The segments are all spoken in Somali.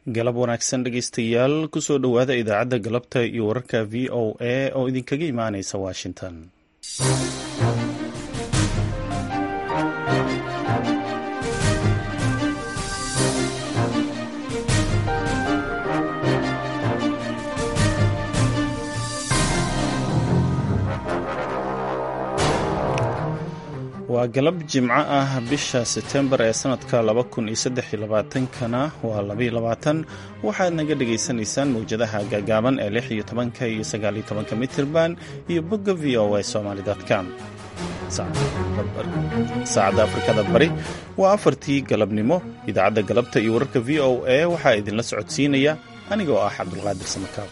galab wanaagsan dhegeystayaal kusoo dhowaada idaacadda galabta iyo wararka v o a oo idinkaga imaaneysa washington waa galab jimco ah bisha setembar ee sanadka kana waa waxaad naga dhagaysanaysaan mawjadaha gaagaaban ee iyo tobanka iyo sagaaliyo tobanka mitirban iyo bogga v o a somalycom saacadda afrikada bari waa afartii galabnimo idaacadda galabta iyo wararka v o a waxaa idinla socodsiinaya anigoo ah cabdulqaadir samakaab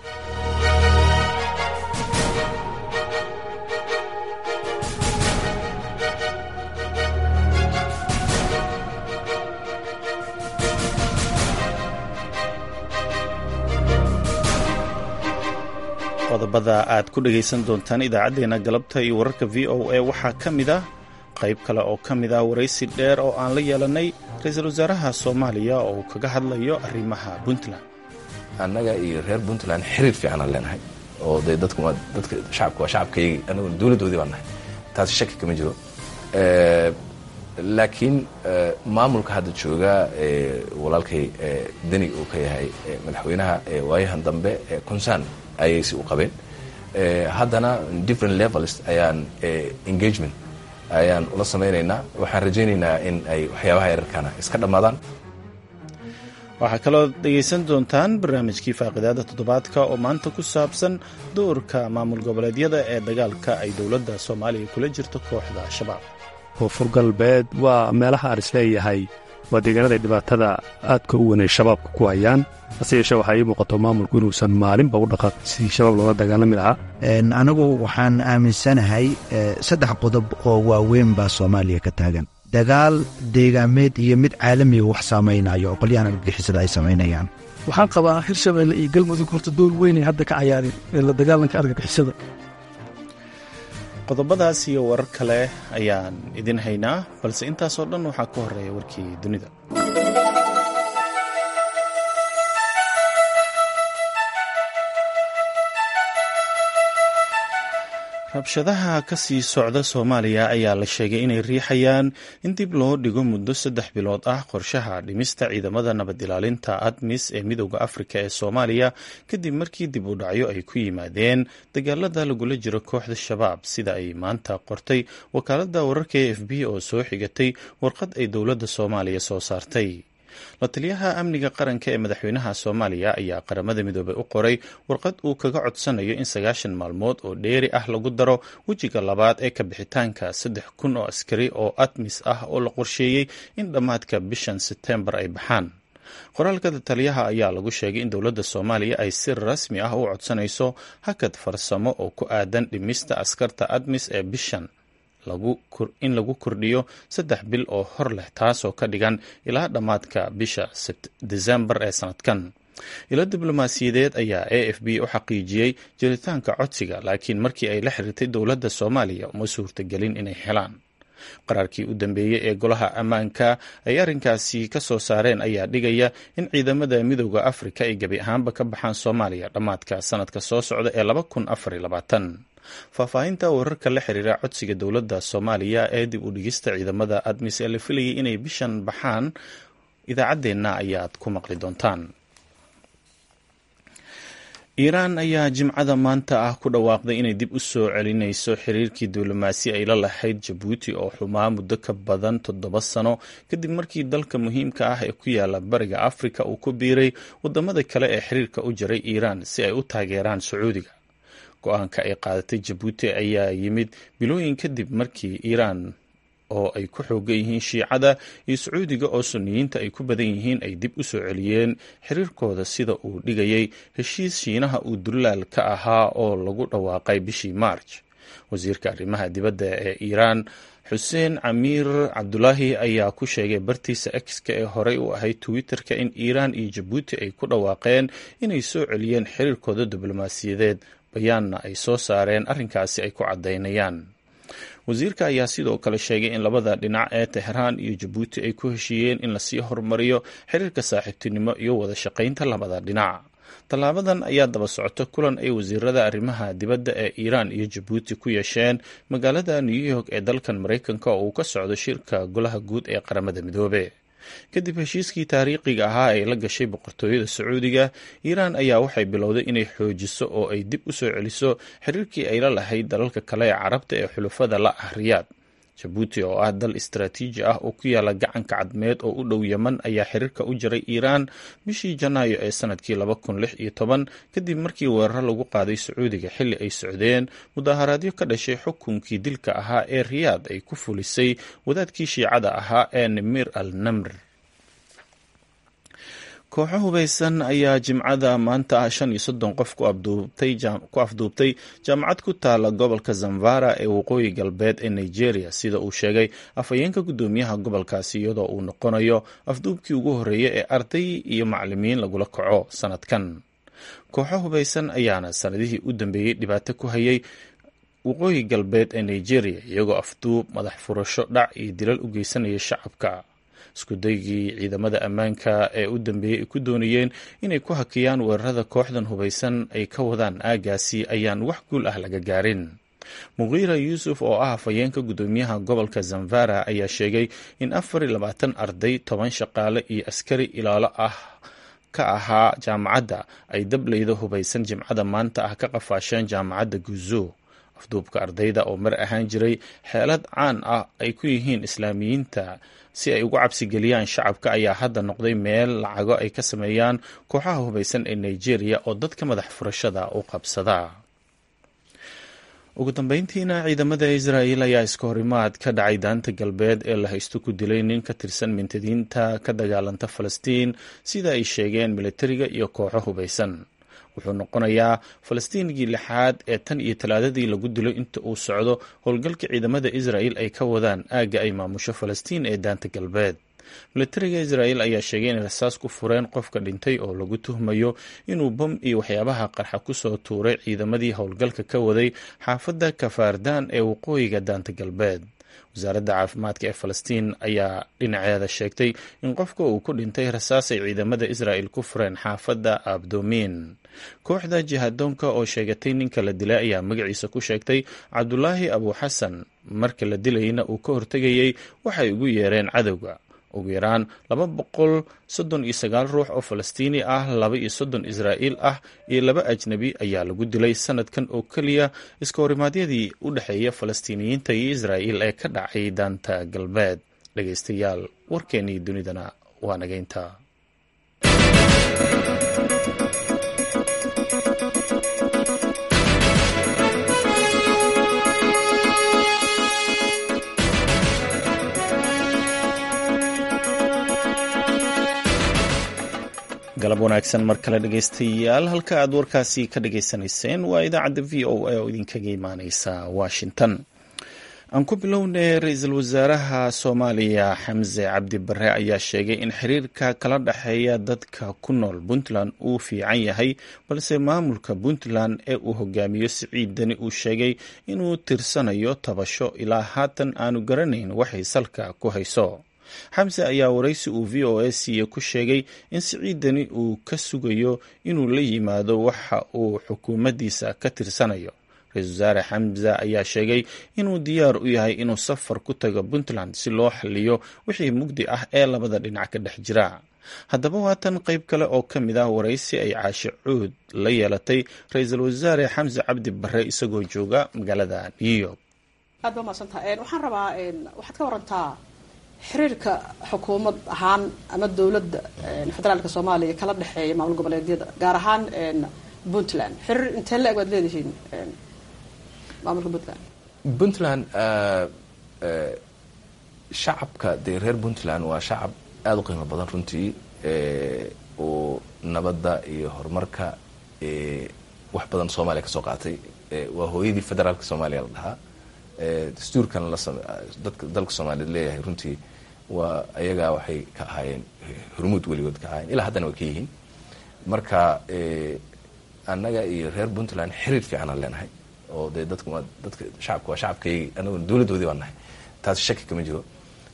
qodobada aad ku dhagaysan doontaan idaacaddeenna galabta iyo wararka v o a waxaa ka mid ah qayb kale oo ka mid ah waraysi dheer oo aan la yeelanay ra-iisul wasaaraha soomaaliya oo uu kaga hadlayo arrimaha puntland annaga iyo reer puntland xiriir fiicanaan leenahay oo dee dadka shacabka waa shacabkayagii annaguna dowladdoodii baan nahay taasi shaki kama jiro laakiin maamulka hadda jooga walaalkay deni uu ka yahay madaxweynaha waayahan dambe concern ayay si u qabeen haddana different levels ayaan engagement ayaan ula samaynaynaa waxaan rajaynaynaa in ay waxyaabaha yararkana iska dhammaadaan waxaa kaloo dhegaysan doontaan barnaamijkii faaqidaada toddobaadka oo maanta ku saabsan doorka maamul goboleedyada ee dagaalka ay dowladda soomaaliya kula jirto kooxda al-shabaab koonfur galbeed waa meelaha aan isleeyahay waa deegaanada ay dhibaatada aadka u weynay shabaabka ku hayaan hase yeeshee waxaa ii muuqato maamulku inuusan maalinba u dhaqaaqin sidii shabaab loola dagaalami lahaa anigu waxaan aaminsanahay saddex qodob oo waaweyn baa soomaaliya ka taagan dagaal deegaameed iyo mid caalamiga wax saamaynayo oo qolyahan argagixisada ay samaynayaan waxaan qabaa hirshabeelle iyo galmudug horta door weynay hadda ka cayaareen ee la dagaalanka argagixisada qodobadaas iyo warar kale ayaan idin haynaa balse intaasoo dhan waxaa ka horeeya warkii dunida rabshadaha ka sii socda soomaaliya ayaa la sheegay inay riixayaan in dib loo dhigo muddo saddex bilood ah qorshaha dhimista ciidamada nabad ilaalinta admis ee midooda afrika ee soomaaliya kadib markii dib u dhacyo ay ku yimaadeen dagaalada lagula jiro kooxda shabaab sida ay maanta qortay wakaaladda wararka e f b oo soo xigatay warqad ay dowladda soomaaliya soo saartay la taliyaha amniga qaranka ee madaxweynaha soomaaliya ayaa qaramada midoobey u qoray warqad uu kaga codsanayo in sagaashan maalmood oo dheeri ah lagu daro wejiga labaad ee kabixitaanka saddex kun oo askari oo admis ah oo la qorsheeyey in dhammaadka bishan setembar ay baxaan qoraalka taliyaha ayaa lagu sheegay in dowladda soomaaliya ay si rasmi ah u codsanayso hakad farsamo oo ku aadan dhimista askarta admis ee bishan in lagu kordhiyo saddex bil oo hor leh taasoo ka dhigan ilaa dhammaadka bisha desembar ee sanadkan ilo diblomaasiyadeed ayaa a f b u xaqiijiyey jiritaanka codsiga laakiin markii ay la xiriirtay dowladda soomaaliya uma suurtagelin inay helaan qaraarkii u dambeeyey ee golaha ammaanka ay arrinkaasi ka soo saareen ayaa dhigaya in ciidamada midooda afrika ay gebi ahaanba ka baxaan soomaaliya dhammaadka sanadka soo socda ee faahfaahinta wararka la xiriira codsiga dowladda soomaaliya ee dib u dhigista ciidamada admis ee la filayay inay bishan baxaan idaacaddeenna ayaad ku maqli doontaan iiraan ayaa jimcada maanta ah ku dhawaaqday inay dib u soo celinayso xiriirkii diblomaasi ay la lahayd jabuuti oo xumaa muddo ka badan toddoba sano kadib markii dalka muhiimka ah ee ku yaala bariga afrika uu ku biiray wadamada kale ee xiriirka u jiray iiraan si ay u taageeraan sacuudiga go-aanka ay qaadatay jabuuti ayaa yimid bilooyin kadib markii iiraan oo ay ku xoogan yihiin shiicada iyo sacuudiga oo suniyiinta ay ku badan yihiin ay dib u soo celiyeen xiriirkooda sida uu dhigayay heshiis shiinaha uu dullaal ka ahaa oo lagu dhawaaqay bishii maarj wasiirka arrimaha dibadda ee iiraan xuseen camiir cabdulaahi ayaa ku sheegay bartiisa exka ee horey u ahayd twitter-ka in iiraan iyo jabuuti ay ku dhawaaqeen inay soo celiyeen xiriirkooda diblomaasiyadeed bayaanna ay soo saareen arrinkaasi ay ku caddaynayaan wasiirka ayaa sidoo kale sheegay in labada dhinac ee tehraan iyo jabuuti ay ku heshiiyeen in lasii horumariyo xiriirka saaxiibtinimo iyo wada shaqaynta labada dhinac tallaabadan ayaa daba socota kulan ay wasiirada arrimaha dibadda ee iiraan iyo jabuuti ku yeesheen magaalada new york ee dalkan maraykanka oo uu ka socdo shirka golaha guud ee qaramada midoobe kadib heshiiskii taariikhiga ahaa ee la gashay boqortooyada sacuudiga iiraan ayaa waxay bilowday inay xoojiso oo ay dib u soo celiso xiriirkii ay la lahayd dalalka kale ee carabta ee xulufada la ah riyaad jabuuti oo ah dal istaraatiiji ah oo ku yaala gacanka cadmeed oo u dhow yeman ayaa xiriirka u jiray iiraan bishii janaayo ee sanadkii laba kun lix iyo toban kadib markii weeraro lagu qaaday sacuudiga xilli ay socdeen mudaharaadyo ka dhashay xukunkii dilka ahaa ee riyaad ay ku fulisay wadaadkii shiicada ahaa ee nimir al namr kooxo hubeysan ayaa jimcada maanta ah shan iyo soddon qof ku afduubtay jaamacad ku taala gobolka zamfara ee waqooyi galbeed ee nigeria sida uu sheegay afhayeenka guddoomiyaha gobolkaasi iyadoo uu noqonayo afduubkii ugu horreeya ee arday iyo macalimiin lagula kaco sanadkan kooxo hubeysan ayaana sanadihii u dambeeyey dhibaato ku hayay waqooyi galbeed ee nigeria iyagoo afduub madax furasho dhac iyo dilal u geysanaya shacabka iskudaygii ciidamada ammaanka ee u dambeeyey ay ku doonayeen inay ku hakiyaan weerarada kooxdan hubeysan ay ka wadaan aagaasi ayaan wax guul ah laga gaarin muqiira yuusuf oo ah afhayeenka guddoomiyaha gobolka zamfara ayaa sheegay in afar iyo labaatan arday toban shaqaale iyo askari ilaalo ah ka ahaa jaamacadda ay dableyda hubeysan jimcada maanta ah ka qafaasheen jaamacadda guzo afduubka ardayda oo mar ahaan jiray xeelad caan ah ay ku yihiin islaamiyiinta si ay ugu cabsigeliyaan shacabka ayaa hadda noqday meel lacago ay ka sameeyaan kooxaha hubeysan ee nigeria oo dadka madax furashada u qabsada ugu dambeyntiina ciidamada israa'el ayaa iska horimaad ka dhacay daanta galbeed ee la haysto ku dilay nin ka tirsan mintadiinta ka dagaalanta falastiin sida ay sheegeen militariga iyo kooxo hubeysan wuxuu noqonayaa falastiinigii lixaad ee tan iyo talaadadii lagu dilo inta uu socdo howlgalka ciidamada israa'el ay ka wadaan aagga ay maamusho falastiin ee daanta galbeed militariga israa'el ayaa sheegay inay rasaas ku fureen qofka dhintay oo lagu tuhmayo inuu bam iyo waxyaabaha qarxa kusoo tuuray ciidamadii howlgalka ka waday xaafadda kafaardaan ee waqooyiga daanta galbeed wasaaradda caafimaadka ee falastiin ayaa dhinaceeda sheegtay in qofka uu ku dhintay rasaas ay ciidamada israa'el ku fureen xaafadda abdomin kooxda jihadoonka oo sheegatay ninka la dilay ayaa magaciisa ku sheegtay cabdulaahi abuuxasan marka la dilayna uu ka hortegayey waxay ugu yeereen cadowga ugu yaraan laba boqol soddon iyo sagaal ruux oo falastiini ah laba iyo soddon israa'iil ah iyo laba ajnebi ayaa lagu dilay sanadkan oo keliya iska horimaadyadii u dhexeeya falastiiniyiinta iyo israa'iil ee ka dhacay daanta galbeed dhegeystayaal warkeennii dunidana waa nageynta galab wanaagsan mar kale dhegeystayaal halka aad warkaasi ka dhageysanayseen waa idaacadda v o a oo idinkaga imaaneysa washington aan ku bilownay ra-iisul wasaaraha soomaaliya xamse cabdi bare ayaa sheegay in xiriirka kala dhexeeya dadka ku nool puntland uu fiican yahay balse maamulka puntland ee uu hogaamiyo siciid deni uu sheegay inuu tirsanayo tabasho ilaa haatan aanu garanayn waxay salka ku hayso xamse ayaa waraysi uu v o a siiye ku sheegay in siciidani uu ka sugayo inuu la yimaado waxa uu xukuumaddiisa ka tirsanayo ra-isul wasaare xamse ayaa sheegay inuu diyaar u yahay inuu safar ku tago puntland si loo xaliyo wixii mugdi ah ee labada dhinac ka dhex jira haddaba waatan qayb kale oo ka mid ah waraysi ay caashe cuud la yeelatay ra-iisul wasaare xamse cabdi bare isagoo jooga magaalada new york aad ba maadsantaha waxaan rabaa waxaad ka warantaa xiriirka xukuumad ahaan ama dowladda federaalka soomaaliya kala dhexeeya maamul goboleedyada gaar ahaan puntland xiriir intee la eg waad leedihiin maamulka puntland puntland shacabka dee reer puntland waa shacab aada u qiimo badan runtii oo nabadda iyo horumarka wax badan soomaaliya ka soo qaatay waa hooyadii federaalka soomaaliya la dhahaa dastuurkan dadka dalka soomaaliyeed leeyahay runtii waa ayagaa waxay ka ahaayeen hormuud weligood ka ahaayeen ilaa haddana way ka yihiin marka annaga iyo reer puntland xiriir fiicanaan leenahay oo dee dadku waa dadka shacabka waa shacabkaygii anaguna dowladdoodii baan nahay taas shaki kama jiro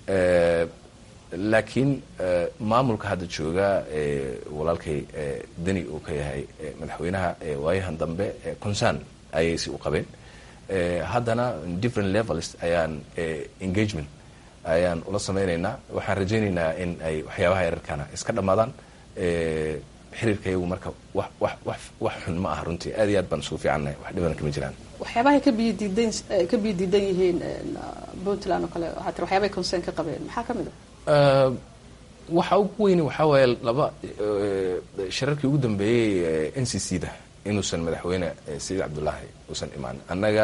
laakiin maamulka hadda jooga walaalkay deni uu ka yahay madaxweynaha waayahan dambe concern ayay si u qabeen haddana different levels ayaan engagement ayaan ula samaynaynaa waxaan rajaynaynaa in ay waxyaabaha yararkana iska dhammaadaan xiriirka iyagu marka wax wax wax wax xun ma aha runtii aad iyo aad baan isugu fiicannahay wax dhibana kama jiraan waxyaabahay ka biyo diidan ka biyo diidan yihiin puntland oo kale waxaa tiri waxyaabahay concern ka qabeen maxaa ka mid a waxa ugu weyni waxaa waaye laba shirarkii ugu dambeeyey n c c da inuusan madaxweyne saciid cabdullaahi uusan imaan annaga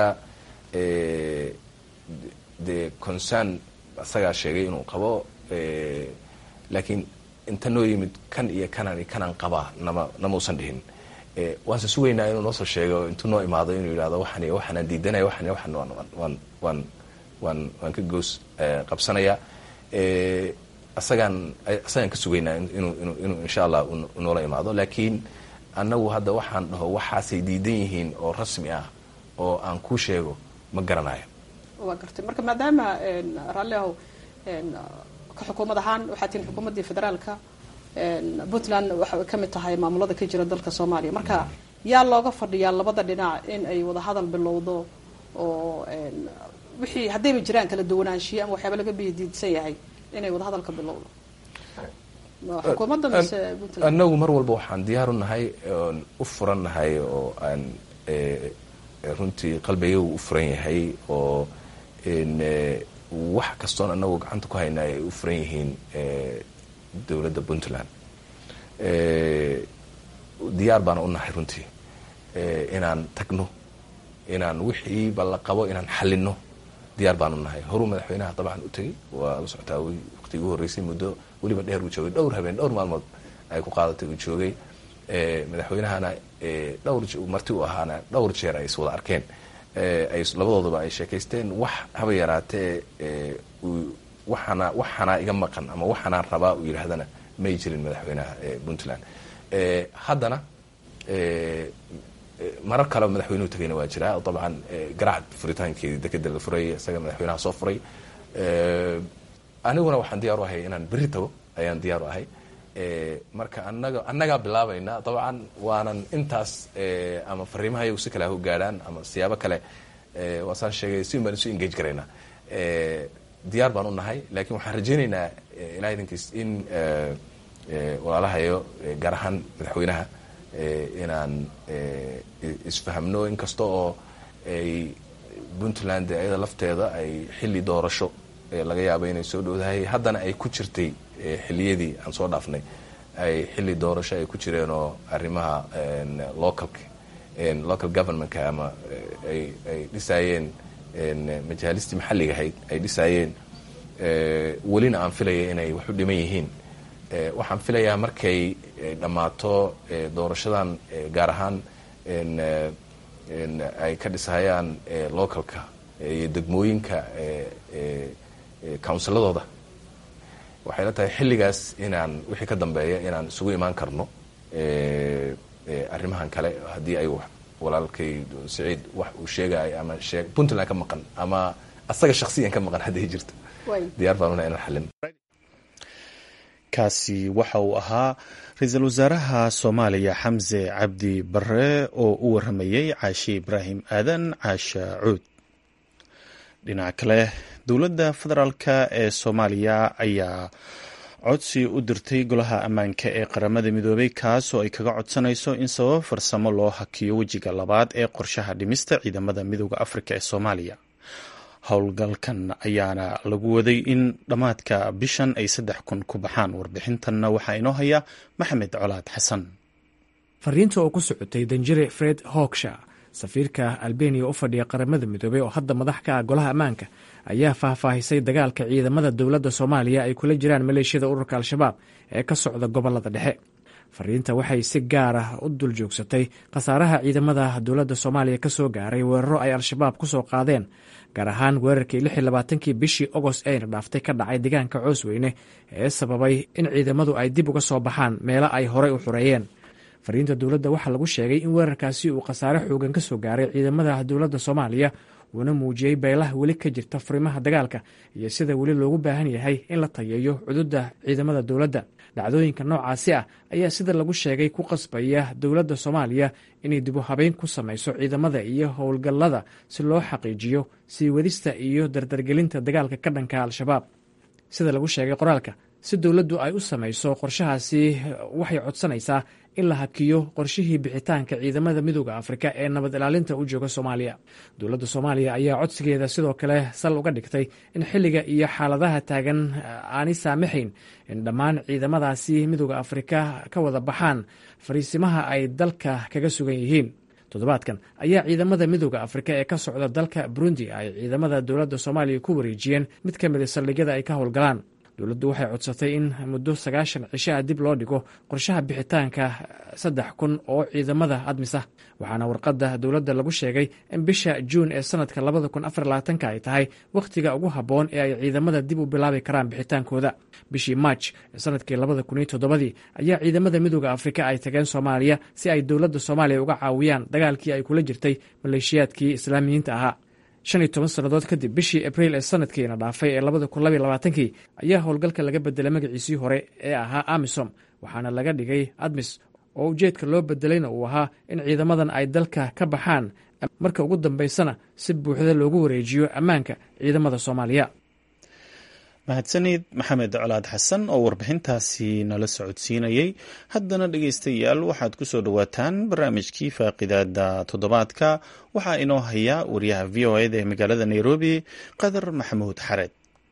dee concern asagaa sheegay inuu qabo laakiin inta noo yimid kan iyo kanan iyo kanaan qabaa nama nama usan dhihin waanse sugaynaa inuu noosoo sheego intuu noo imaado inuu yidhahdo waxan iyo waxaanaan diidanaya waxan iyo waxan waan waan waan waan waan ka goos qabsanaya asagaan asagaan ka sugaynaa inuu inuu inuu insha allah noola imaado laakiin annagu hadda waxaan dhaho waxaasay diidan yihiin oo rasmi ah oo aan kuu sheego ma garanayo waa gartay marka maadaama raalliahow ka xukuumad ahaan waxaa tihin xukuumaddii federaalka puntland waxay ka mid tahay maamulada ka jira dalka soomaaliya marka yaa looga fadhiyaa labada dhinac in ay wadahadal bilowdo oo wixii haddayba jiraan kala duwanaanshiye ama waxyaaba laga biyadiidsan yahay inay wadahadalka bilowdo xukuumadda mise puntland annagu mar walba waxaan diyaar u nahay oon u furan nahay oo aan runtii qalbigagu u furan yahay oo wax kastoon annagu gacanta ku hayna ay u furan yihiin dowladda puntland diyaar baana u nahay runtii inaan tagno inaan wixiiba la qabo inaan xalino diyaar baan u nahay horuu madaxweynaha dabcan u tegey waa la socotaa waqtigii u horreysay muddo weliba dheer uu joogay dhowr habeen dhowr maalmood ay ku qaadatay uu joogay madaxweynahana dhowr marti u ahaana dhowr jeer ay iswada arkeen ay labadoodaba ay sheekaysteen wax haba yaraatee waxaana waxaanaa iga maqan ama waxaanaan rabaa uu yidhaahdana may jirin madaxweynaha puntland haddana marar kale madaxweynuhu tagayna waa jiraa dabcan garaac furitaankeedii dekeda la furay isaga madaxweynaha soo furay aniguna waxaan diyaar u ahay inaan berri tago ayaan diyaar u ahay marka anaga annagaa bilaabayna dabcan waanan intaas ama fariimaha iyagu si kale ha u gaadhaan ama siyaabo kale waasaan sheegay si baan isu engage garaynaa diyaar baan u nahay laakiin waxaan rajaynaynaa ilaha idinkiis in walaalahayo gaar ahaan madaxweynaha inaan isfahamno inkasta oo ay puntland ayada lafteeda ay xilli doorasho laga yaaba inay soo dhowdahay haddana ay ku jirtay xiliyadii aan soo dhaafnay ay xilli doorasho ay ku jireen oo arrimaha localka local governmentka ama ay ay dhisaayeen majaalistii maxalliga ahayd ay dhisaayeen welina aan filaya inay wax u dhiman yihiin waxaan filayaa markay dhammaato doorashadan gaar ahaan ay ka dhisahayaan localka iyo degmooyinka counsiladooda waxay la tahay xilligaas inaan wixii ka dambeeya inaan isugu imaan karno arrimahan kale haddii ay walaalkay saciid wax uu sheegayo ama shee puntland ka maqan ama asaga shaksiyan ka maqan hadday jirto diyaar baan una inaan xalin kaasi waxa uu ahaa ra-iisul wasaaraha soomaaliya xamse cabdi bare oo u waramayey caashi ibraahim aadan caasha cuud dhinaca kale dowladda federaalka ee soomaaliya ayaa codsi u dirtay golaha ammaanka ee qaramada midoobay kaas oo ay kaga codsanayso in sabab farsamo loo hakiyo wejiga labaad ee qorshaha dhimista ciidamada midooda afrika ee soomaaliya howlgalkan ayaana lagu waday in dhammaadka bishan ay saddex kun ku baxaan warbixintanna waxaa inoo haya maxamed colaad xasan fariinta oo ku socotay danjire fred hogsha safiirka albeniya u fadhiya qaramada midoobey oo hadda madax ka ah golaha ammaanka ayaa faahfaahisay dagaalka ciidamada dowladda soomaaliya ay kula jiraan maleeshiyada ururka al-shabaab ee ka socda gobolada dhexe fariinta waxay si gaar ah u dul joogsatay khasaaraha ciidamada dowladda soomaaliya ka soo gaaray weeraro ay al-shabaab ku soo qaadeen gaar ahaan weerarkii lix iyo labaatankii bishii ogost eyna dhaaftay ka dhacay deegaanka coosweyne ee sababay in ciidamadu ay dib uga soo baxaan meelo ay horey u xureeyeen fariinta dowladda waxaa lagu sheegay in weerarkaasi uu khasaare xoogan ka soo gaaray ciidamada dowladda soomaaliya uuna muujiyey beelaha weli ka jirta furimaha dagaalka iyo sida weli loogu baahan yahay in la tayeeyo cududda ciidamada dowladda dhacdooyinka noocaasi ah ayaa sida lagu sheegay ku qasbaya dowladda soomaaliya inay dibu habeyn ku samayso ciidamada iyo howlgallada si loo xaqiijiyo sii wadista iyo dardargelinta dagaalka ka dhanka al-shabaab sida lagu sheegay qoraalka si dowladdu ay u samayso qorshahaasi waxay codsanaysaa in la hakiyo qorshihii bixitaanka ciidamada midooda afrika ee nabad ilaalinta u jooga soomaaliya dowladda soomaaliya ayaa codsigeeda sidoo kale sal uga dhigtay in xilliga iyo xaaladaha taagan aanay saamaxayn in dhammaan ciidamadaasi midooda afrika ka wada baxaan fariisimaha ay dalka kaga sugan yihiin toddobaadkan ayaa ciidamada midooda afrika ee ka socda dalka burundi ay ciidamada dowladda soomaaliya ku wareejiyeen mid ka mida saldhigyada ay ka howlgalaan dowladdu waxay codsatay in muddo sagaashan cishaha dib loo dhigo qorshaha bixitaanka saddex kun oo ciidamada admisa waxaana warqadda dowladda lagu sheegay in bisha juun ee sanadka labada kun afar labaatanka ay tahay wakhtiga ugu habboon ee ay ciidamada dib u bilaabi karaan bixitaankooda bishii maaj ee sanadkii labada kun iyo toddobadii ayaa ciidamada midooda afrika ay tageen soomaaliya si ay dowladda soomaaliya uga caawiyaan dagaalkii ay kula jirtay maleeshiyaadkii islaamiyiinta ahaa shan iyo toban sannadood kadib bishii abriil ee sanadkiina dhaafay ee labada kun labaiy labaatankii ayaa howlgalka laga bedelay magaciisii hore ee ahaa amisom waxaana laga dhigay admis oo ujeedka loo bedelayna uu ahaa in ciidamadan ay dalka ka baxaan marka ugu dambaysana si buuxda loogu wareejiyo ammaanka ciidamada soomaaliya mahadsanid maxamed colaad xasan oo warbixintaasi nala socodsiinayey haddana dhegeystayaal waxaad ku soo dhowaataan barnaamijkii faaqidaada toddobaadka waxaa inoo haya wariyaha v o eda ee magaalada nairobi qadar maxamuud xared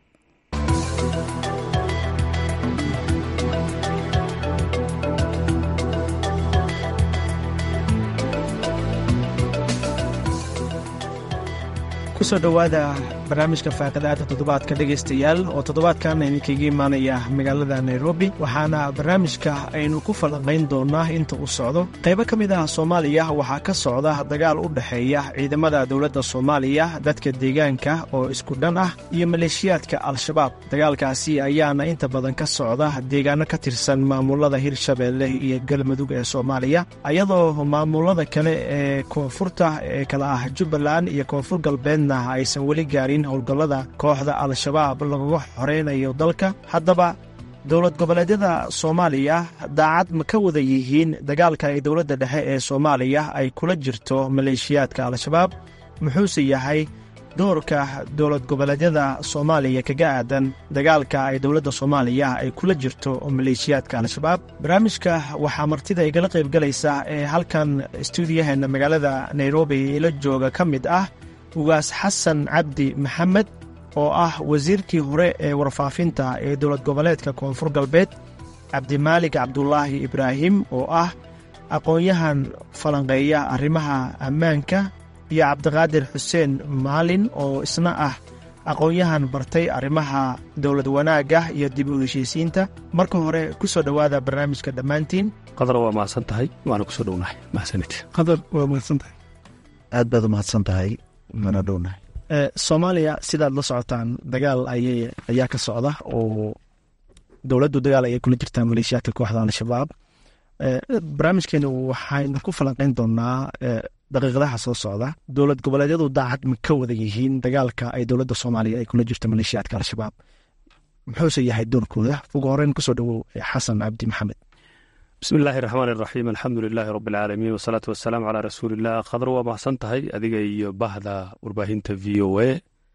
kusoo dhowaada barnaamijka faaqidaada toddobaadka dhegaystayaal oo toddobaadkan idinkaga imaanaya magaalada nairobi waxaana barnaamijka aynu ku falanqayn doonaa inta uu socdo qaybo ka mid ah soomaaliya waxaa ka socda dagaal u dhexeeya ciidamada dowladda soomaaliya dadka deegaanka oo isku dhan ah iyo maleeshiyaadka al-shabaab dagaalkaasi ayaana inta badan ka socda deegaano ka tirsan maamulada hirshabeelle iyo galmudug ee soomaaliya ayadoo maamulada kale ee koonfurta ee kala ah jubbaland iyo koonfur galbeed aysan weli gaarin howlgallada kooxda al-shabaab lagaga xoreynayo dalka haddaba dowlad goboleedyada soomaaliya daacad ma ka wada yihiin dagaalka ay dowladda dhexe ee soomaaliya ay kula jirto maleeshiyaadka al-shabaab muxuuse yahay doorka dowlad goboleedyada soomaaliya kaga aadan dagaalka ay dowladda soomaaliya ay kula jirto maleeshiyaadka al-shabaab barnaamijka waxaa martida igala qaybgalaysa ee halkan stuudiyaheena magaalada nairobi la jooga ka mid ah ugaas xasan cabdi maxamed oo ah wasiirkii hore ee warfaafinta ee dowlad goboleedka koonfur galbeed cabdimaalig cabdulaahi ibraahim oo ah aqoon-yahan falanqeeya arrimaha ammaanka iyo cabdiqaadir xuseen maalin oo isna ah aqoon-yahan bartay arrimaha dowlad wanaagga iyo dib u heshiisiinta marka hore ku soo dhowaada barnaamijka dhammaantiin qadar waa mahadsan tahay waana kusoo dhownahay mahadsanid qadar waa mahadsan tahay aad baad u mahadsan tahay mana dhownahay soomaaliya sidaad la socotaan dagaal ayay ayaa ka socda oo dowladdu dagaal ayay kula jirtaa maleeshiyaadka kooxda al-shabaab barnaamijkeenu waxaynu ku falanqeyn doonaa daqiiqadaha soo socda dowlad goboleedyadu daacad ma ka wada yihiin dagaalka ay dowladda soomaaliya ay kula jirto maleeshiyaadka al-shabaab muxuuse yahay doorkooda ugu horeyn kusoo dhowow xasan cabdi maxamed bismi illaahi raxmaan iraxiim alxamdu lilaahi rabbi alcaalamiin wasalaatu wasalaamu calaa rasuuliillah khadar waa mahadsan tahay adiga iyo bahda warbaahinta v o a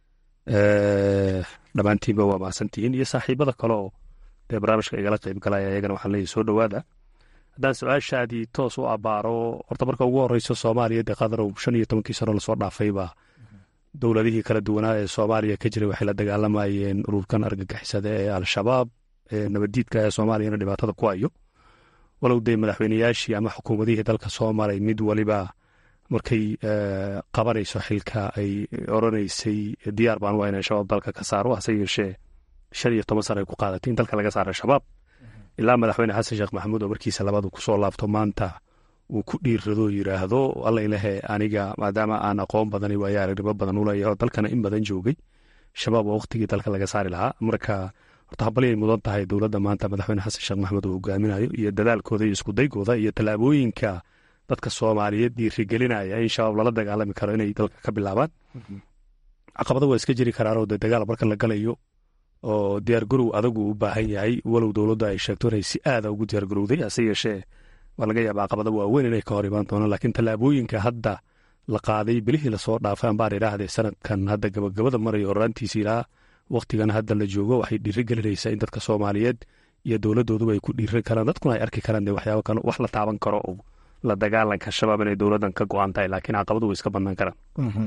dhammaantiinba waa mahadsantihiin iyo saaxiibada kale oo dee barnaamijka igala qayb galaya ayagana waxaan leeyahy soo dhowaada haddaan su-aashaadii toos u abbaaro horta marka ugu horeyso soomaaliya dee qadarow shan iyo tobankii sano lasoo dhaafayba dowladihii kala duwanaa ee soomaaliya ka jiray waxay la dagaalamayeen ururkan argagixisada ee al-shabaab ee nabaddiidka ee soomaaliyana dhibaatada ku hayo walow dee madaxweyneyaashii ama xukuumadihii dalka soo maray mid waliba markay qabanayso xilka ay oranaysay diyaar baan waa inay shabaab dalka ka saaro hase yeeshee shan iyo toban sana ay ku qaadatay in dalka laga saara shabaab ilaa madaxweyne xasan sheekh maxamuud oo markiisa labadu kusoo laabto maanta uu ku dhiirrado yidhaahdo alla ilahe aniga maadaama aan aqoon badan waayo aragnimo badan u leeyahay oo dalkana in badan joogay shabaab waa waqtigii dalka laga saari lahaa marka horta habalyay mudan tahay dowladda maanta madaxweyne xasan sheekh maxamed uu hogaaminayo iyo dadaalkooda iyo iskudaygooda iyo tallaabooyinka dadka soomaaliyeed dhiirigelinaya in shabaab lala dagaalami karo inay dalka ka bilaabaan caqabada waa iska jiri karaanoo dee dagaal marka la galayo oo diyaargarow adagu u baahan yahay walow dowladdu ay sheegto inay si aada ugu diyaargarowday hase yeeshee waa laga yaaba caqabada waaweyn inay ka hor imaan doonaan laakiin tallaabooyinka hadda la qaaday bilihii lasoo dhaafay ambaan idhaahdee sanadkan hadda gabagabada maraya horaantiisa ilaa wakhtigan hadda la joogo waxay dhiiri gelinaysaa in dadka soomaaliyeed iyo dowladooduba ay ku dhiirin karaan dadkuna ay arki karaan dee waxyaaba kale wax la taaban karo oo la dagaalanka shabaab inay dowladdan ka go-an tahay laakiin caqabadu way iska bannaan karaan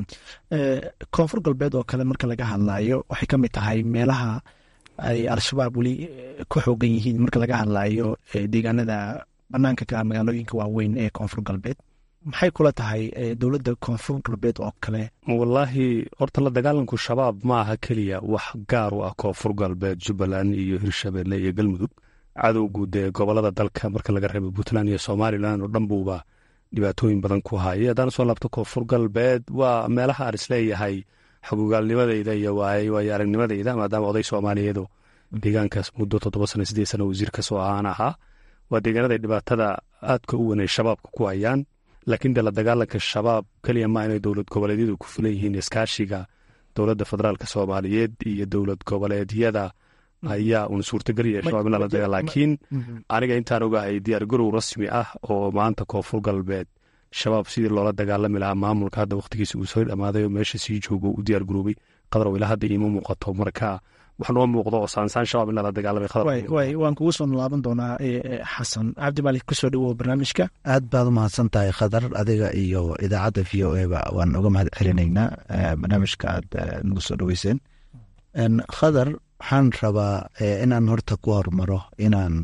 koonfur galbeed oo kale marka laga hadlayo waxay ka mid tahay meelaha ay al-shabaab weli ku xoogan yihiin marka laga hadlayo deegaanada banaanka ka magaalooyinka waaweyn ee koonfur galbeed maxay kula tahay dowladda koonfur galbeed oo kale wallaahi horta la dagaalanku shabaab ma aha keliya wax gaar u ah koonfur galbeed jubbaland iyo hirshabelle iyo galmudug cadowgu dee gobolada dalka marka laga reebo puntland iyo somalilan oo dhan buuba dhibaatooyin badan ku hayay haddaan soo laabto koonfur galbeed waa meelaha aan isleeyahay xogogaalnimadeyda iyo waayo aragnimadeyda maadaama oday soomaaliyeedu deegaankaas muddo toddoba sana sideed sana wasiir kasoo ahaan ahaa waa deegaanada dhibaatada aadka u weynay shabaabka ku hayaan laakiin dee la dagaalanka shabaab keliya ma inay dowlad goboleedyadu ku filan yihiin iskaashiga dowladda federaalka soomaaliyeed iyo dowlad goboleedyada ayaa uun suurtagal yahay shabaab in lala daga laakiin aniga intaan ogahay diyaargarow rasmi ah oo maanta koonfur galbeed shabaab sidii loola dagaalami lahaa maamulka hadda wakhtigiisa uu soo dhammaaday oo meesha sii joogo u diyaargaroobay qadarow ilaa hadda iima muuqato marka wax noo muuqdo oo saansaan shabaab in lala dagaalamay waan kugu soo laaban doonaa xasan cabdimaalik kusoo dhawow barnaamijka aad baad u mahadsan tahay khadar adiga iyo idaacadda v o eba waan uga mahad celinaynaa barnaamijka aad nagu soo dhaweyseen khadar waxaan rabaa inaan horta ku hormaro inaan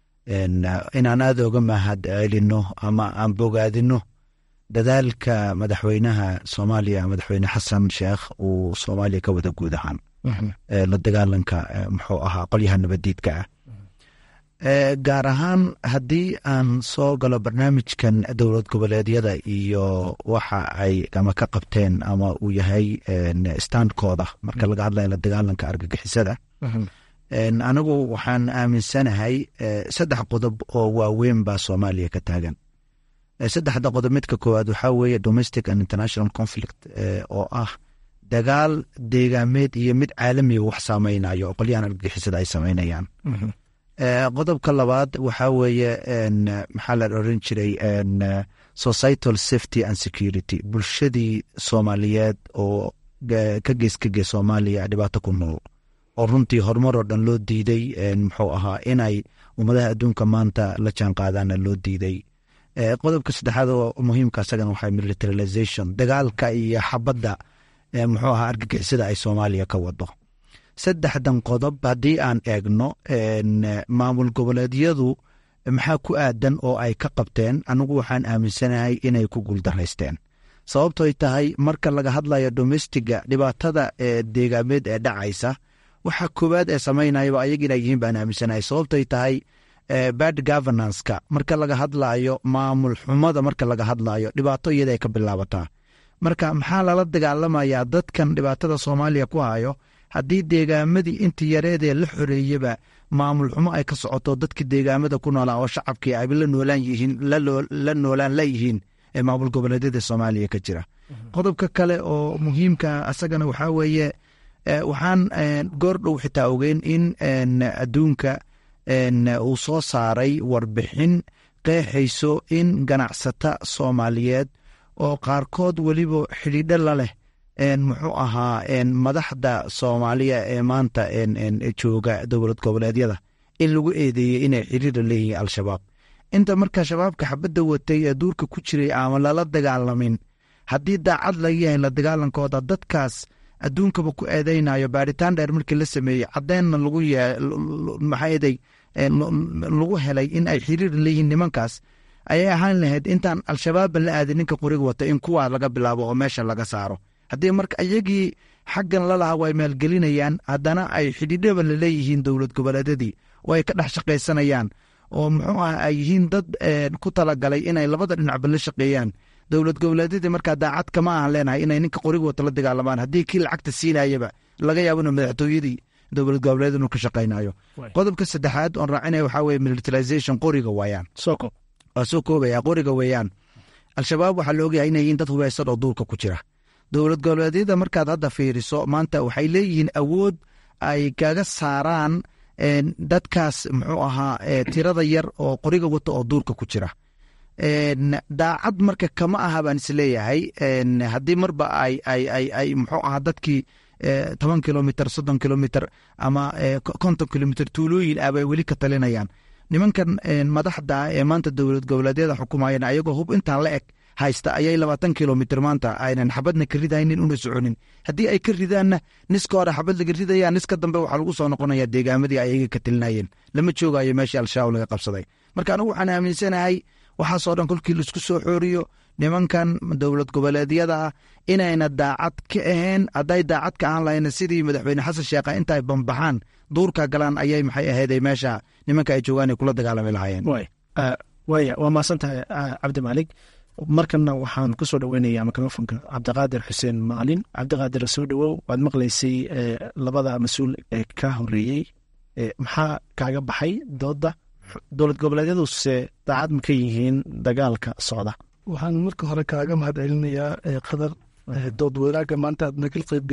inaan aada uga mahad celino ama aan bogaadino dadaalka madaxweynaha soomaaliya madaxweyne xasan sheekh uu soomaaliya ka wada guud ahaan la dagaalanka muxuu ahaa qolyaha nabadiidka ah gaar ahaan haddii aan soo galo barnaamijkan dowlad goboleedyada iyo waxa ay ama ka qabteen ama uu yahay standkooda marka laga hadlaya la dagaalanka argagixisada anigu waxaan aaminsanahay saddex qodob oo waaweyn baa soomaaliya ka taagan saddexda qodob midka koowaad waxaa weeye domestic and international conflict oo ah dagaal deegaameed iyo mid caalamiga wax saameynayo oo qolyahan argagixisada ay sameynayaan qodobka labaad waxaa weeye maxaa la oran jiray societal safety and security bulshadii soomaaliyeed oo ka gees ka gees soomaaliya dhibaato ku nool oo runtii horumar oo dhan loo diiday muxuu ahaa inay ummadaha adduunka maanta la jaan qaadaana loo diiday qodobka saddexaad oo muhiimka asagana waxaa militarization dagaalka iyo xabadda muxuu ahaa argagixisada ay soomaaliya ka wado saddexdan qodob haddii aan eegno maamul goboleedyadu maxaa ku aadan oo ay ka qabteen anigu waxaan aaminsanahay inay ku guuldaraysteen sababtoy tahay marka laga hadlayo domestiga dhibaatada deegaameed ee dhacaysa waxa koowaad ee samaynayaba ayaga inay yihiin baan aaminsanahay sababtoy tahay bad governanceka marka laga hadlayo maamul xumada marka laga hadlayo dhibaato iyada ay ka bilaabataa marka maxaa lala dagaalamayaa dadkan dhibaatada soomaaliya ku hayo haddii deegaamadii inta yareedee la xoreeyaba maamul xumo ay ka socoto dadka deegaamada ku noolaa oo shacabkii ay la noolaan yihiin la noolaan layihiin ee maamul goboleedyada soomaaliya ka jira qodobka kale oo muhiimka asagana waxaa weeye waxaan goordhow xitaa ogeyn in adduunka uu soo saaray warbixin qeexayso in ganacsata soomaaliyeed oo qaarkood weliba xidhiidho la leh muxuu ahaa madaxda soomaaliya ee maanta jooga dowlad goboleedyada in lagu eedeeyey inay xiriira leeyihiin al-shabaab inta marka shabaabka xabadda watay ee duurka ku jiray ama lala dagaalamin haddii daacad laga yahay la dagaalankooda dadkaas adduunkaba ku eedeynayo baaritaan dheer markii la sameeyey caddeenna lagu maxaaday lagu helay in ay xiriir leeyihiin nimankaas ayay ahaan lahayd intaan al-shabaabba la aadin ninka qoriga wata in kuwaa laga bilaabo oo meesha laga saaro haddii marka iyagii xaggan lalahaa way maalgelinayaan haddana ay xidhiidhaba laleeyihiin dowlad goboleedyadii oo ay ka dhex shaqaysanayaan oo muxuu ah ay yihiin dad ku talagalay inay labada dhinacba la shaqeeyaan dowlad goboleedyadii markaa daacad kama ahan leenahay inay ninka qoriga wata la dagaalamaan haddii kii lacagta siinayaba laga yaabo ina madaxtooyadii dowlad goboleed inuu ka shaqaynayo qodobka saddexaad oon raacinaya waxaa weye militarization qoriga waayaan soko waa soo koobaya qoriga weeyaan al-shabaab waxaa la ogyahay inay yihiin dad hubaysan oo duurka ku jira dowlad goboleedyada markaad hadda fiiriso maanta waxay leeyihiin awood ay kaga saaraan dadkaas muxuu ahaa tirada yar oo qoriga wata oo duurka ku jira daacad marka kama aha baan isleeyahay haddii marba ay ay ay ay muxuu ahaa dadkii toban kilomitr soddon kilomitr ama konton kilomitr tuulooyin ah bay weli ka talinayaan nimankan madaxda ee maanta dowlad goboleedyada xukumayeen ayagoo hub intaan la eg haysta ayay labaatan kilomitr maanta aynan xabadna ka ridaynin una soconin haddii ay ka ridaanna niska hore xabad laga ridaya niska dambe waxaa lagu soo noqonaya deegaamadii ayaga ka talinayeen lama joogayo meeshii al-shabaab laga qabsaday marka anigu waxaan aaminsanahay waxaasoo dhan kolkii laisku soo xooriyo nimankan dowlad goboleedyada ah inayna daacad ka ahayn hadday daacad ka ahaan lahayna sidii madaxweyne xasan sheekha intaay bambaxaan duurka galaan ayay maxay aheeday meesha nimanka ay joogaan ay kula dagaalami lahaayeen waaya waa mahadsantahay cabdimaalig markana waxaan ku soo dhoweynayaa mikrofonka cabdiqaadir xuseen maalin cabdiqaadir soo dhowow waad maqlaysay labada mas-uul ee ka horeeyey maxaa kaaga baxay dooda dowlad goboleedyaduse daacad ma ka yihiin dagaalka socda waxaan marka hore kaaga mahad celinayaa qadar dood wanaagga maanta aad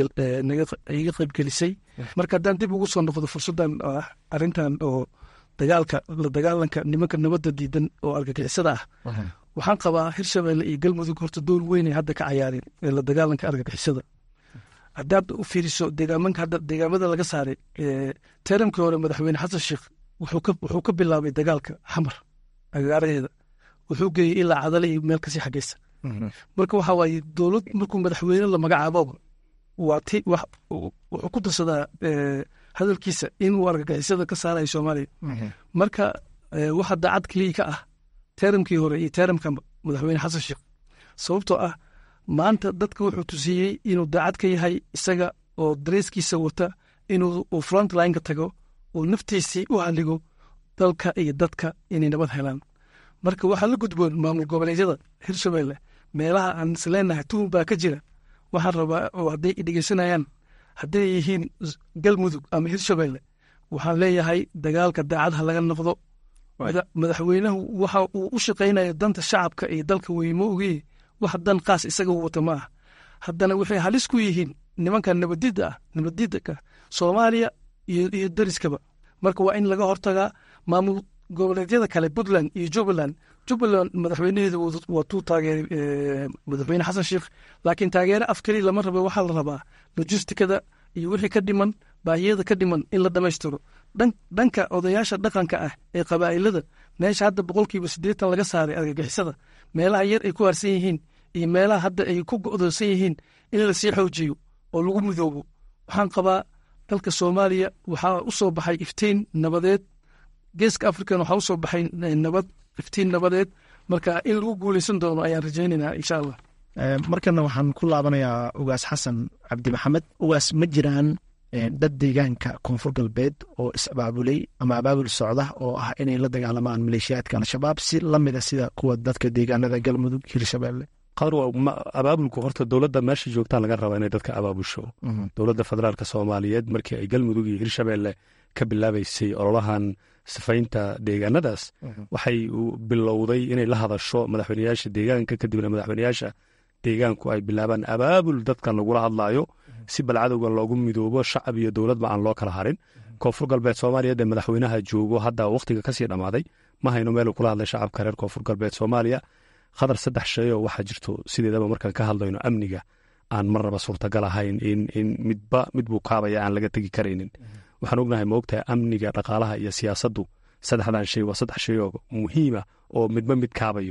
iga qaybgelisay marka haddaan dib ugu soo noqdo fursaddan ah arrintan oo dagaalka la dagaalanka nimanka nabadda diidan oo argagixisada ah waxaan qabaa hirshabelle iyo galmudug horta door weynay hadda ka cayaareen ee la dagaalanka argagixisada haddaad u fiiriso deegaamanka hadda deegaamada laga saaray teramkii hore madaxweyne xasan sheekh wuxuu ka bilaabay dagaalka xamar agaaraheeda wuxuu geeyey ilaa cadale iyo meel kasii xageysa marka waxa waaye dowlad markuu madaxweyne la magacaaboba waa ti wuxuu ku darsadaa hadalkiisa inuu argagixisada ka saarayo soomaaliya marka waxa daacad keliya ka ah teramkii hore iyo teramka madaxweyne xasan sheekh sababtoo ah maanta dadka wuxuu tusiyey inuu daacad ka yahay isaga oo dareeskiisa wata inuu frontlineka tago oo naftiisii u haligo dalka iyo dadka inay nabad helaan marka waxaa la gudboon maamul goboleedyada hirshabelle meelaha aan isleenahay tuhun baa ka jira waxaan rabaa oo hadday dhegeysanayaan hadday yihiin galmudug ama hirshabelle waxaan leeyahay dagaalka daacadha laga noqdo madaxweynahu waxa uu u shaqaynayo danta shacabka iyo dalka weymo ogeye wax dan qaas isaga wata ma ah haddana waxay halis ku yihiin nimanka nabadida ah nabadidaka soomaaliya iyo dariskaba marka waa in laga hortagaa maamul goboleedyada kale puntland iyo jubbaland jubbaland madaxweynaheeda waa tuu taageeray madaxweyne xasan sheekh laakiin taageere af keliya lama raba waxaa la rabaa lojistikada iyo wixii ka dhiman baahiyada ka dhiman in la dhammaystiro dhanka odayaasha dhaqanka ah ee qabaa'ilada meesha hadda boqolkiiba siddeetan laga saaray argagixisada meelaha yar ay ku harsan yihiin iyo meelaha hadda ay ku go'doonsan yihiin in lasii xoojiyo oo lagu midoobo waxaan qabaa dalka soomaaliya waxaa u soo baxay iftiin nabadeed geeska african waxaa u soo baxay nabad iftiin nabadeed marka in lagu guuleysan doono ayaan rajaynaynaa insha allah markana waxaan ku laabanayaa ugaas xasan cabdi maxamed ugaas ma jiraan dad deegaanka koonfur galbeed oo is-abaabulay ama abaabul socda oo ah inay la dagaalamaan maleeshiyaadka al-shabaab si lamida sida kuwa dadka deegaanada galmudug hirshabelle qadar abaabulku horta dowladda meesha joogtaa laga rabaa inay dadka abaabusho dowladda federaalk soomaaliyeed markii ay galmudug iyo hirshabelle ka bilaabaysay ololahan sifaynta deegaanadaas waxay bilowday inay la hadasho madaxweyneyaasha deegaanka kadibna madaxweyneyaasha deegaanku ay bilaabaan abaabul dadkan lagula hadlaayo si balcadowgan loogu midoobo shacab iyo dowladba aan loo kala harin koonfur galbeed soomaaliya dee madaxweynaha joogo hadda wakhtiga kasii dhammaaday ma hayno meeluu kula hadlay shacabka reer koonfur galbeed soomaaliya khadar saddex shay oo waxaa jirto sideedaba markaan ka hadlayno amniga aan marnaba suurtagal ahayn in midba mid buu kaabaya aan laga tegi karaynin waxaan ognahay maogtahay amniga dhaqaalaha iyo siyaasaddu saddexdan shay waa saddex shay oo muhiima oo midba mid kaabayo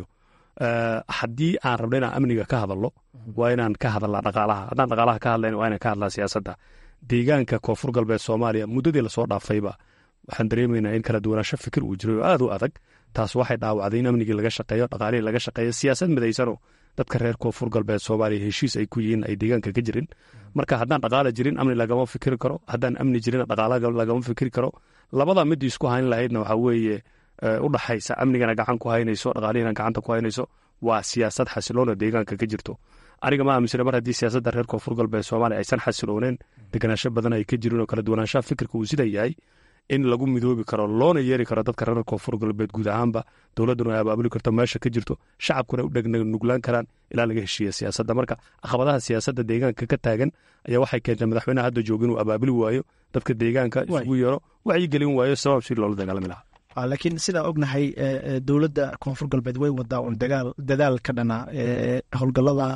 haddii aan rabno inaan amniga ka hadalno waa inaan ka hadalnaa dhaqaalaha haddaan dhaqaalaha ka hadlayn waa inaan ka hadlaa siyaasadda deegaanka koonfur galbeed soomaaliya muddadii lasoo dhaafayba waxaan dareemaynaa in kala duwanaansho fikir uu jiray oo aad u adag taas waxay dhaawacday in amnigii laga shaqeeyo dhaqaalihii laga shaqeeyo siyaasad midaysano dadka reer koonfur galbeed soomaaliya heshiis ay ku yihiin ay deegaanka ka jirin marka haddaan dhaqaala jirin amni lagama fikiri karo haddaan amni jirin dhaqaala lagama fikiri karo labada midii isku hayn lahaydna waxaa weeye u dhaxaysa amnigana gacan ku haynayso dhaqaalihina gacanta ku haynayso waa siyaasad xasiloona deegaanka ka jirto aniga ma aaminsana mar haddii siyaasadda reer koonfur galbeed soomaaliya aysan xasilooneen deganaansho badan ay ka jirin oo kala duwanaanshaha fikirka uu sida yahay in lagu midoobi karo loona yeeri karo dadka reer koonfur galbeed guud ahaanba dowladduna ay abaabuli karto meesha ka jirto shacabkuna u dhegnuglaan karaan ilaa laga heshiiya siyaasadda marka caqabadaha siyaasadda deegaanka ka taagan ayaa waxay keentay madaxweynaha hadda jooga inuu abaabuli waayo dadka deegaanka isugu yeero wacyigelin waayo sabab si loola dagaalami lahaa laakiin sidaan ognahay dowladda koonfur galbeed way wadaa un dadaal ka dhana howlgalada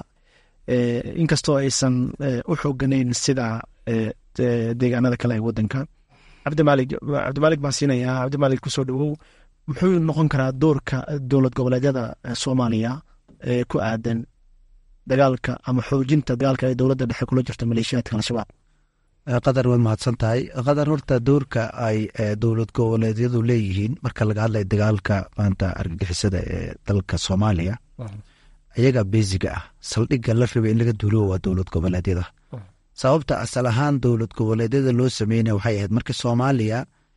inkastoo aysan u xooganayn sida deegaanada kale ee wadanka cabdimaalig cabdimaalig baan siinayaa cabdimaalig kusoo dhawow muxuu noqon karaa doorka dowlad goboleedyada soomaaliya ee ku aadan dagaalka ama xoojinta dagaalka ee dowladda dhexe kula jirta maleeshiyaadka al-shabaab qadar waad mahadsan tahay qadar horta doorka ay dowlad goboleedyadu leeyihiin marka laga hadlaya dagaalka maanta argagixisada ee dalka soomaaliya ayaga beesiga ah saldhigga la rabay in laga duuliyo waa dowlad goboleedyada sababta asal ahaan dowlad goboleedyada loo sameynaya waxay ahayd marka soomaaliya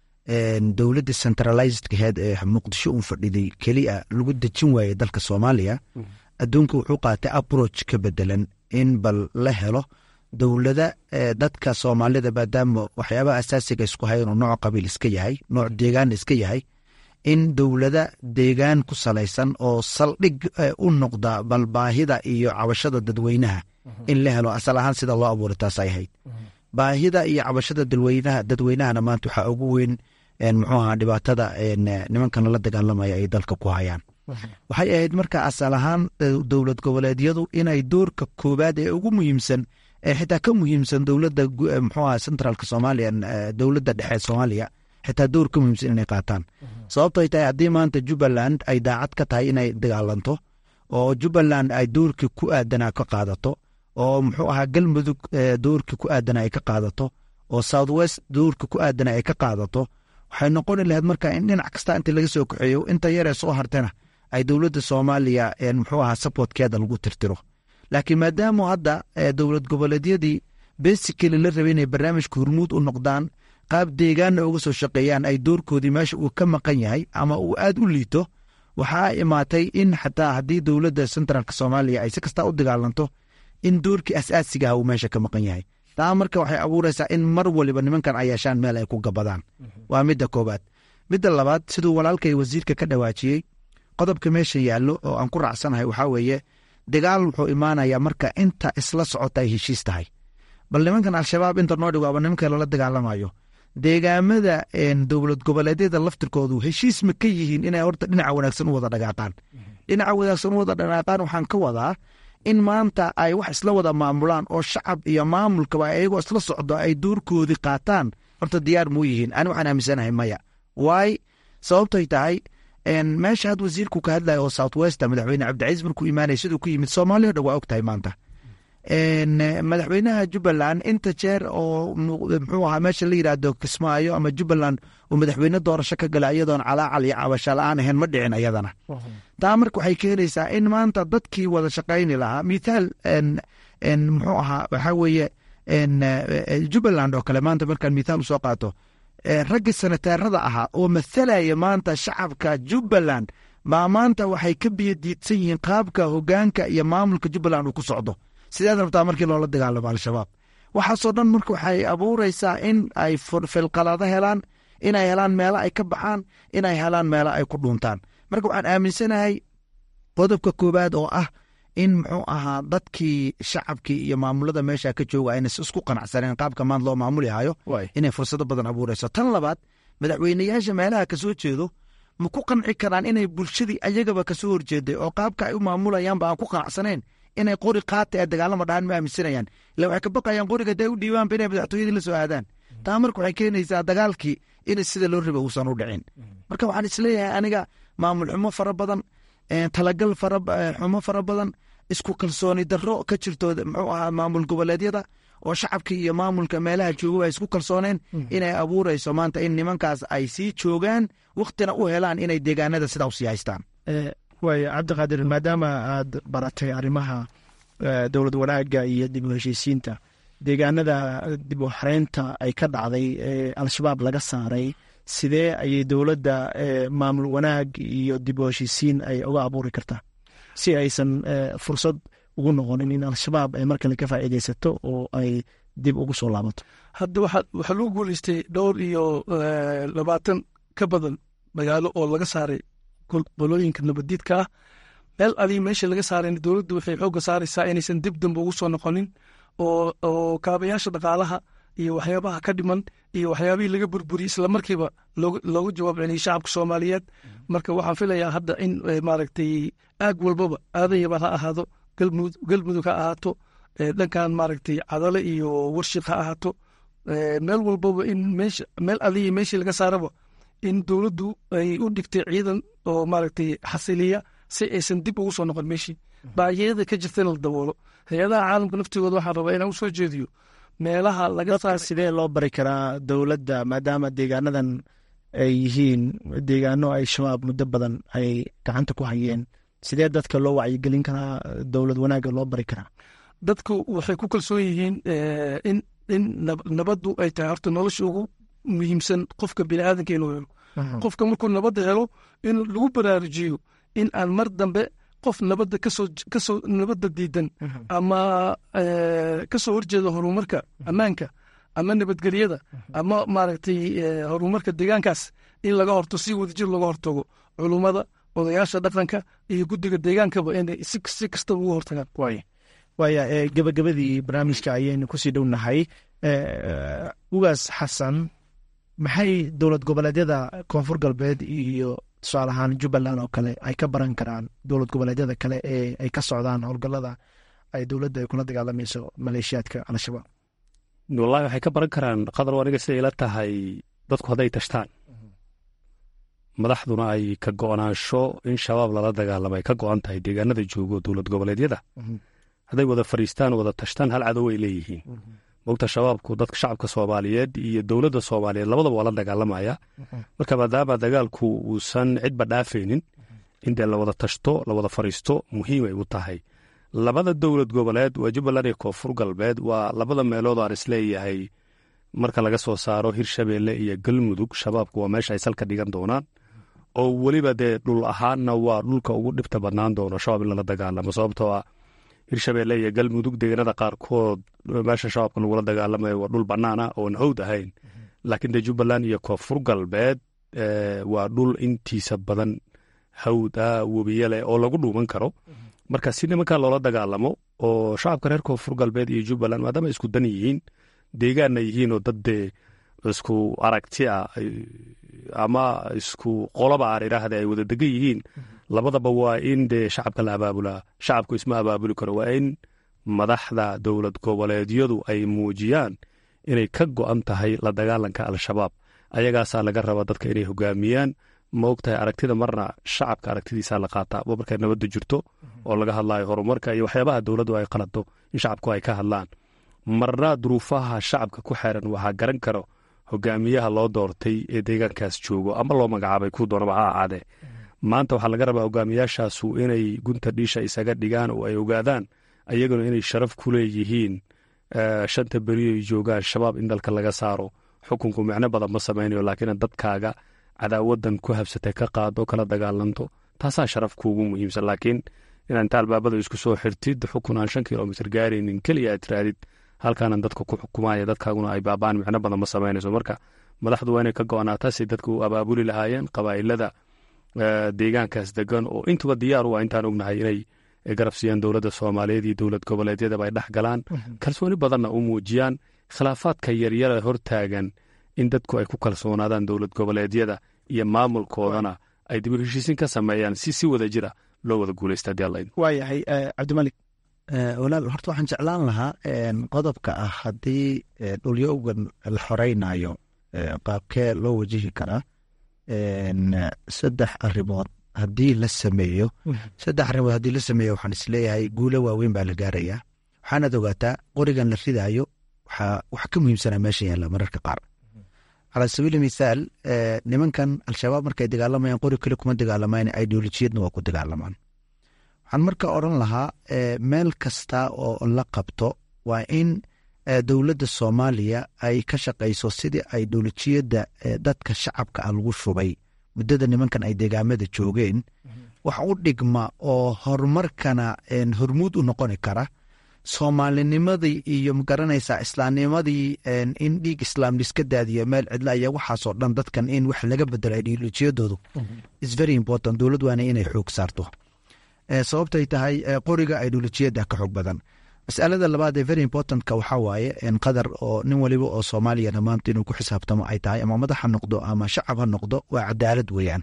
dowladda centralizedkaheed ee muqdisho un fadhiday keliya lagu dejin waayey dalka soomaaliya adduunka wuxuu qaatay approach ka bedelan in bal la helo dowlada dadka soomaalida maadaama waxyaabaha asaasiga isku hayan oo nooc qabiil iska yahay nooc deegaan iska yahay in dowlada deegaan ku salaysan oo saldhig u noqda bal baahida iyo cabashada dadweynaha in la helo asal ahaan sida loo abuuray taas ay ahayd baahida iyo cabashada dadweynaha dadweynahana maanta waxaa ugu weyn muxuu ahaa dhibaatada nimankan la dagaalamaya ay dalka ku hayaan waxay ahayd marka asal ahaan dowlad goboleedyadu inay doorka koowaad ee ugu muhiimsan ee xitaa ka muhiimsan dowladda muxuu aha centraalka soomaaliya dowladda dhexe soomaaliya xitaa door ka muhiimsan inay qaataan sababtoy tahay haddii maanta jubbaland ay daacad ka tahay inay dagaalanto oo jubbaland ay doorkii ku aadanaa ka qaadato oo muxuu ahaa galmudug doorkii ku aadana ay ka qaadato oo south west doorkii ku aadana ay ka qaadato waxay noqoni lahayd marka in dhinac kasta inta laga soo kaxeeyo inta yaree soo hartana ay dowladda soomaaliya muxuu ahaa supportkeeda lagu tirtiro laakiin maadaama hadda dowlad goboleedyadii besikali la rabay inay barnaamijka hormuud u noqdaan qaab deegaanna uga soo shaqeeyaan ay doorkoodii meesha uu ka maqan yahay ama uu aad u liito waxaa imaatay in xataa haddii dowladda centraalka soomaaliya ay si kastaa u dagaalanto in doorkii asaasiga ah uu meesha ka maqan yahay taa marka waxay abuuraysaa in mar waliba nimankan ay yeeshaan meel ay ku gabadaan waa midda koobaad midda labaad siduu walaalkay wasiirka ka dhawaajiyey qodobka meesha yaallo oo aan ku raacsanahay waxaa weeye dagaal wuxuu imaanayaa marka inta isla socota ay heshiis tahay bal nimankan al-shabaab inta noo dhigo aba nimanka lala dagaalamayo deegaamada dowlad goboleedyada laftirkoodu heshiis ma ka yihiin inay horta dhinaca wanaagsan u wada dhagaaqaan dhinaca wanaagsan u wada dhagaaqaan waxaan ka wadaa in maanta ay wax isla wada maamulaan oo shacab iyo maamulkaba ayagoo isla socdo ay doorkoodii qaataan horta diyaar muu yihiin ani waxaan aaminsanahay maya waay sababtoy tahay meesha had wasiirku ka hadlaya oo south westa madaxweyne cabdicaiis markuu imaanaya siduu ku yimid soomaaliya o dhan waa og tahay maanta madaxweynaha jubbaland inta jeer oo muxuu ahaa meesha la yidhaahdo kismaayo ama jubbaland uu madaxweyne doorasho ka gala iyadoon calaacal iyo cabasha la-aan ahayn ma dhicin ayadana taa marka waxay keenaysaa in maanta dadkii wada shaqayni lahaa mithaal muxuu ahaa waxaa weeye jubbaland oo kale maanta markaan mithaal usoo qaato raggii sanataarada ahaa oo mathalaya maanta shacabka jubbaland baa maanta waxay ka biyadiidsan yihiin qaabka hogaanka iyo maamulka jubbaland uu ku socdo sideed rabtaa markii loola dagaalamo al-shabaab waxaasoo dhan marka waxay abuuraysaa in ay filqalado helaan inay helaan meelo ay ka baxaan inay helaan meelo ay ku dhuuntaan marka waxaan aaminsanahay qodobka koowaad oo ah in muxuu ahaa dadkii shacabkii iyo maamulada meesha ka jooga ayna isku qanacsaneen qaabka maanta loo maamuli hayo inay fursado badan abuurayso tan labaad madaxweyneyaasha meelaha kasoo jeedo ma ku qanci karaan inay bulshadii ayagaba kasoo horjeeday oo qaabka ay u maamulayaanba aan ku qanacsaneen inay qori qaata ee dagaalama dhahaan ma aaminsanayaan ila waxay ka baqayaan qoriga hadday u dhiibaanba inay madaxtooyadii la soo aadaan taa marka waxay keenaysaa dagaalkii in sida loo raba uusan u dhicin marka waxaan isleeyahay aniga maamul xumo fara badan talagal xumo fara badan isku kalsooni darro ka jirto muxuu ahaa maamul goboleedyada oo shacabkii iyo maamulka meelaha jooga ay isku kalsooneen inay abuurayso maanta in nimankaas ay sii joogaan wakhtina u helaan inay deegaanada sidaa usii haystaan waay cabdiqaadir maadaama aad baratay arrimaha dowlad wanaaga iyo dib u heshiisiinta deegaanada dib u xareynta ay ka dhacday ee al-shabaab laga saaray sidee ayay dowladda maamul wanaag iyo dib u heshiisiin ay uga abuuri kartaa si aysan fursad ugu noqonin in al-shabaab ay markale ka faa'iidaysato oo ay dib ugu soo laabato hadda waxaa lagu guuleystay dhowr iyo labaatan ka badan magaalo oo laga saaray qolooyinka nabadiidka ah meel adii meesha laga saarayna dowladdu waxay xoogga saaraysaa inaysan dib dambe ugu soo noqonin oo kaabayaasha dhaqaalaha iyo waxyaabaha ka dhiman iyo waxyaabihii laga burburiyey islamarkiiba loogu jawaab celiyey shacabka soomaaliyeed marka waxaan filayaa hadda in maaragtay aag walbaba aadan yabaan ha ahaado galmudug ha ahaato dhankan maaragtay cadale iyo warshiq ha ahaato meel walbaba in meesha meel adiyi meeshii laga saaraba in dowladdu ay u dhigtay ciidan oo maaragtay xasiliya si aysan dib ugu soo noqon meeshii baayada ka jirtana la daboolo hay-adaha caalamka naftigooda waxaan rabaa inaan u soo jeediyo meelaha laga sidee loo bari karaa dowladda maadaama deegaanadan ay yihiin deegaano ay shabaab muddo badan ay gacanta ku hayeen sidee dadka loo wacyigelin karaa dowlad wanaagga loo bari karaa dadku waxay ku kalsoon yihiin in in nabaddu ay tahay horta nolosha ugu muhiimsan qofka biniaadanka inuu helo qofka markuu nabadda helo in lagu baraarujiyo in aan mar dambe qof nabadda kasoo kasoo nabadda diidan ama kasoo horjeeda horumarka ammaanka ama nabadgelyada ama maaragtay horumarka deegaankaas in laga horto si wadajir looga hortago culummada odayaasha dhaqanka iyo guddiga deegaankaba inay si kastaba uga hortagaan waaya gebagabadii barnaamijka ayaynu kusii dhownahay ugaas xasan maxay dowlad goboleedyada koonfur galbeed iyo tusaale ahaan jubbaland oo kale ay ka baran karaan dowlad goboleedyada kale ee ay ka socdaan howlgallada ay dowladda ay kula dagaalamayso maleeshiyaadka al-shabaab wallahi waxay ka baran karaan qadar aniga siday ila tahay dadku hadday tashtaan madaxduna ay ka go'naansho in shabaab lala dagaalamo ay ka go'an tahay deegaanada joogo dowlad goboleedyada hadday wada fariistaan wada tashtaan hal cadow ay leeyihiin mogta shabaabku dadka shacabka soomaaliyeed iyo dowladda soomaaliyeed labadaba waa la dagaalamaya marka maadaama dagaalku uusan cidba dhaafaynin in dee lawada tashto lawada fariisto muhiim ay u tahay labada dowlad goboleed waa jubbaland iyo koonfur galbeed waa labada meelood aan isleeyahay marka laga soo saaro hirshabeelle iyo galmudug shabaabku waa meesha ay salka dhigan doonaan oo weliba dee dhul ahaanna waa dhulka ugu dhibta badnaan doono shabaab in lala dagaalamo sababtoo ah hirshabeelle iyo galmudug deegaanada qaarkood meesha shabaabka lagula dagaalamayo waa dhul bannaana oon hawd ahayn laakiin dee jubbaland iyo koonfur galbeed waa dhul intiisa badan hawd ah webiye leh oo lagu dhuuman karo marka si nimankaa loola dagaalamo oo shacabka reer koonfur galbeed iyo jubbaland maadaama isku dan yihiin deegaanna yihiin oo dad dee isku aragti ah ama isku qoloba aan idhaahda ay wada degan yihiin labadaba waa in dee shacabka la abaabulaa shacabku isma abaabuli karo waa in madaxda dowlad goboleedyadu ay muujiyaan inay ka go'an tahay la dagaalanka al-shabaab ayagaasaa laga rabaa dadka inay hogaamiyaan ma ogtahay aragtida marna shacabka aragtidiisaa la qaataa markay nabadda jirto oo laga hadlayo horumarka iyo waxyaabaha dowladdu ay qalado in shacabku ay ka hadlaan marna duruufaha shacabka ku xeeran waxaa garan karo hogaamiyaha loo doortay ee deegaankaas joogo ama loo magacaabay ku doonaba ha ahaadee maanta waxaa laga rabaa hogaamiyaashaasu inay gunta dhiisha isaga dhigaan oo ay ogaadaan ayaguna inay sharaf ku leeyihiin shanta beri ay joogaan shabaab in dalka laga saaro xukunku micno badan ma samaynayo laakiin dadkaaga cadaawadan ku habsatay ka qaado kala dagaalanto taasaa sharaf kuugu muhiimsan laakiin inaa inta albaabada isku soo xirtid xukun aan shan kilomitr gaaraynin keliya aad tiraadid halkaanan dadka ku xukumaya dadkaaguna ay baabaan micno badan ma samaynayso marka madaxdu waa inay ka go-anaataa si dadka u abaabuli lahaayeen qabaa'ilada deegaankaas degan oo intuba diyaar u ah intaan ognahay inay garab siiyaan dowladda soomaaliyeed iyo dowlad goboleedyadaba ay dhex galaan kalsooni badanna u muujiyaan khilaafaadka yaryara hortaagan in dadku ay ku kalsoonaadaan dowlad goboleedyada iyo maamulkoodana ay dib u heshiisin ka sameeyaan si si wada jira loo wada guuleysta hadii alla waayahay cabdimalik walaal horta waxaan jeclaan lahaa qodobka ah haddii dhulyowgan la xoreynayo qaabkee loo wajihi karaa saddex arrimood haddii la sameeyo saddex arrimood haddii la sameeyo waxaan isleeyahay guulo waaweyn baa la gaarayaa waxaanaad ogaataa qorigan la ridaayo waxaa wax ka muhiimsanaa meesha yaalla mararka qaar calaa sabiili mithaal nimankan al-shabaab markay dagaalamayaan qori kale kuma dagaalamaan ideolojiyadna waa ku dagaalamaan waxaan marka odran lahaa meel kasta oo la qabto waa in dowladda soomaaliya ay ka shaqayso sidii ideolojiyadda dadka shacabka ah lagu shubay muddada nimankan ay deegaamada joogeen wax u dhigma oo horumarkana hormuud u noqoni kara soomaalinimadii iyo magaranaysaa islaamnimadii in dhiig islaam liska daadiyo meel cidla aya waxaasoo dhan dadkan in wax laga bedelo ideolojiyadoodu is very important dowlad waana inay xoog saarto sababtay tahay qoriga ideolojiyada ka xoog badan masalada labaad ee very importantka waxaa waaye qadar oo nin waliba oo soomaaliyana maanta inuu ku xisaabtamo ay tahay ama madax ha noqdo ama shacab ha noqdo waa cadaalad weeyaan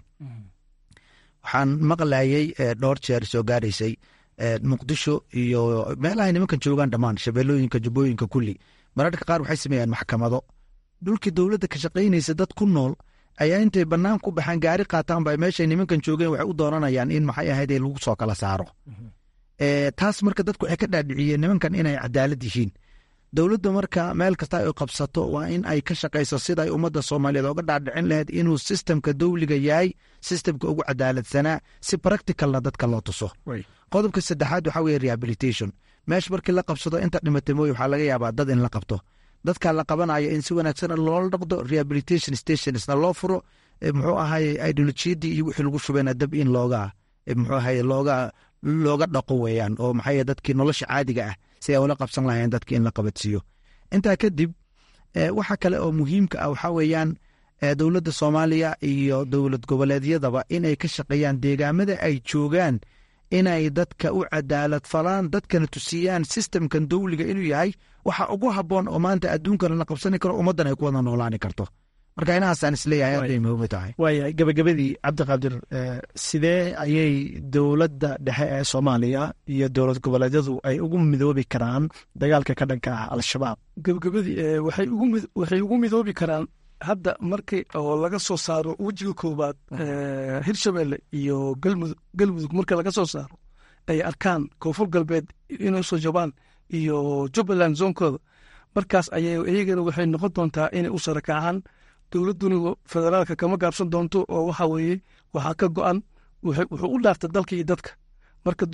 waxaan maqlayay dhowr jeer soo gaaraysay muqdisho iyo meelahay nimankan joogaan dhammaan shabeelooyinka jubbooyinka kulli mararka qaar waxay sameeyaan maxkamado dhulkii dowladda ka shaqaynaysa dad ku nool ayaa intay bannaan ku baxaan gaari qaataan ba meeshay nimankan joogeen waxay u doonanayaan in maxay ahayd lagu soo kala saaro taas marka dadku waxay ka dhaadhiciyeen nimankan inay cadaalad yihiin dowladda marka meel kasta ay qabsato waa in ay ka shaqayso siday ummadda soomaaliyeed oga dhaadhicin lahayd inuu sistemka dowliga yahay sistemka ugu cadaaladsanaa si practicalna dadka loo tuso qodobka saddexaad waxaa weye rehabilitation meesha markii la qabsado inta dhimatay mooye waxaa laga yaabaa dad in la qabto dadka la qabanayo in si wanaagsan loola dhaqdo rehabilitation stationsna loo furo muxuu ahaye ideolojiyadii iyo wixii lagu shubeyna dab in looga muxuu ahaye looga looga dhaqo weeyaan oo maxay dadkii nolosha caadiga ah si ay ula qabsan lahayeen dadki in la qabadsiiyo intaa kadib waxa kale oo muhiimka ah waxaa weeyaan dowladda soomaaliya iyo dowlad goboleedyadaba inay ka shaqeeyaan deegaamada ay joogaan inay dadka u cadaalad falaan dadkana tusiyaan sistemkan dowliga inuu yahay waxa ugu habboon oo maanta adduunkana la qabsani karo ummaddan ay ku wada noolaani karto marka inahaasaan isleeyahay aad bay muhiim u tahay waaya gabagabadii cabdiqaadir sidee ayay dowladda dhexe ee soomaaliya iyo dowlad goboleedyadu ay ugu midoobi karaan dagaalka ka dhanka ah al-shabaab gabagabadii waxay ugu midoobi karaan hadda markii oo laga soo saaro wejiga koowaad hirshabelle iyo galmudug marka laga soo saaro ay arkaan koonfur galbeed inay soo jabaan iyo jubbaland zoonkooda markaas ayay iyagana waxay noqon doontaa inay u sarakacaan dowladduna federaalka kama gaabsan doonto oo waxa weeye waxaa ka go-an wuxuu u dhaartay dalka iyo dadka marka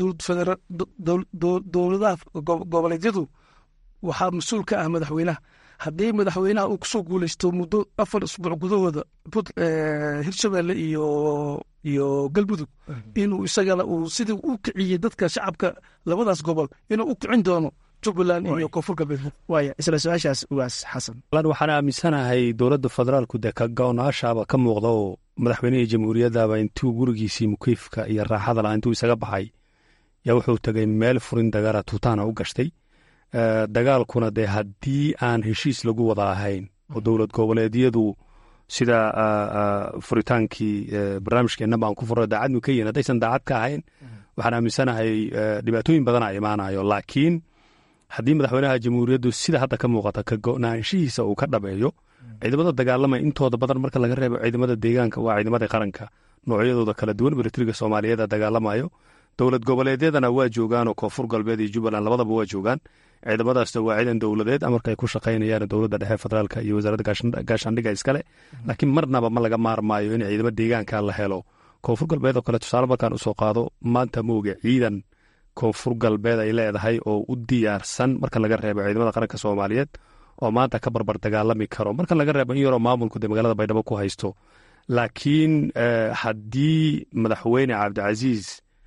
dowladaha goboleedyadu waxaa mas-uul ka ah madaxweynaha haddii madaxweynaha uu kusoo guuleysto muddo afar isbuuc gudahooda hirshabelle iyo iyo galmudug inuu isagana uu sidii u kiciyey dadka shacabka labadaas gobol inuu u kicin doono jubbaland iyo koonfur galbeed waaya isla su-aashaas ugaas xasan waxaan aaminsanahay dowladda federaalku dee ka go-naashaaba ka muuqda oo madaxweynihii jamhuuriyaddaba intuu gurigiisii mukiifka iyo raaxada laha intuu isaga baxay yaa wuxuu tegay meel furin dagaala tuutaana u gashtay dagaalkuna dee haddii aan heshiis lagu wada ahayn oo dowlad goboleedyadu sida furitaankii barnaamijkeenaba aan ku furo daacad mu ka yihin haddaysan daacad ka ahayn waxaan aaminsanahay dhibaatooyin badana imaanayo laakiin haddii madaxweynaha jamhuuriyaddu sida hadda ka muuqata ka go-naanshihiisa uu ka dhabeeyo ciidamada dagaalamaya intooda badan marka laga reebo ciidamada deegaanka waa ciidamada qaranka noocyadooda kala duwan milatariga soomaaliyeed dagaalamayo dowlad goboleedyadana waa joogaan oo koonfur galbeed iyo jubbaland labadaba waa joogaan ciidamadaasna waa ciidan dowladeed amarka ay ku shaqaynayaan dowladda dhexe federaalka iyo wasaaradda gaashaandhiga iskale laakiin marnaba ma laga maarmaayo in ciidamo deegaanka la helo koonfur galbeed oo kale tusaale markaan usoo qaado maanta mooge ciidan koonfur galbeed ay leedahay oo u diyaarsan marka laga reebo ciidamada qaranka soomaaliyeed oo maanta ka barbar dagaalami karo marka laga reebo in yaroo maamulku dee magaalada baydhabo ku haysto laakiin haddii madaxweyne cabdicasiis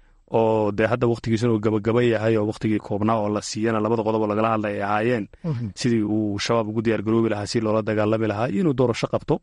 oo dee hadda wakhtigiisuna uu gabagaba yahay oo wakhtigii koobnaa oo la siiyana labada qodob oo lagala hadlay ay ahaayeen sidii uu shabaab ugu diyaar garoobi lahaa si loola dagaalami lahaa inuu doorasho qabto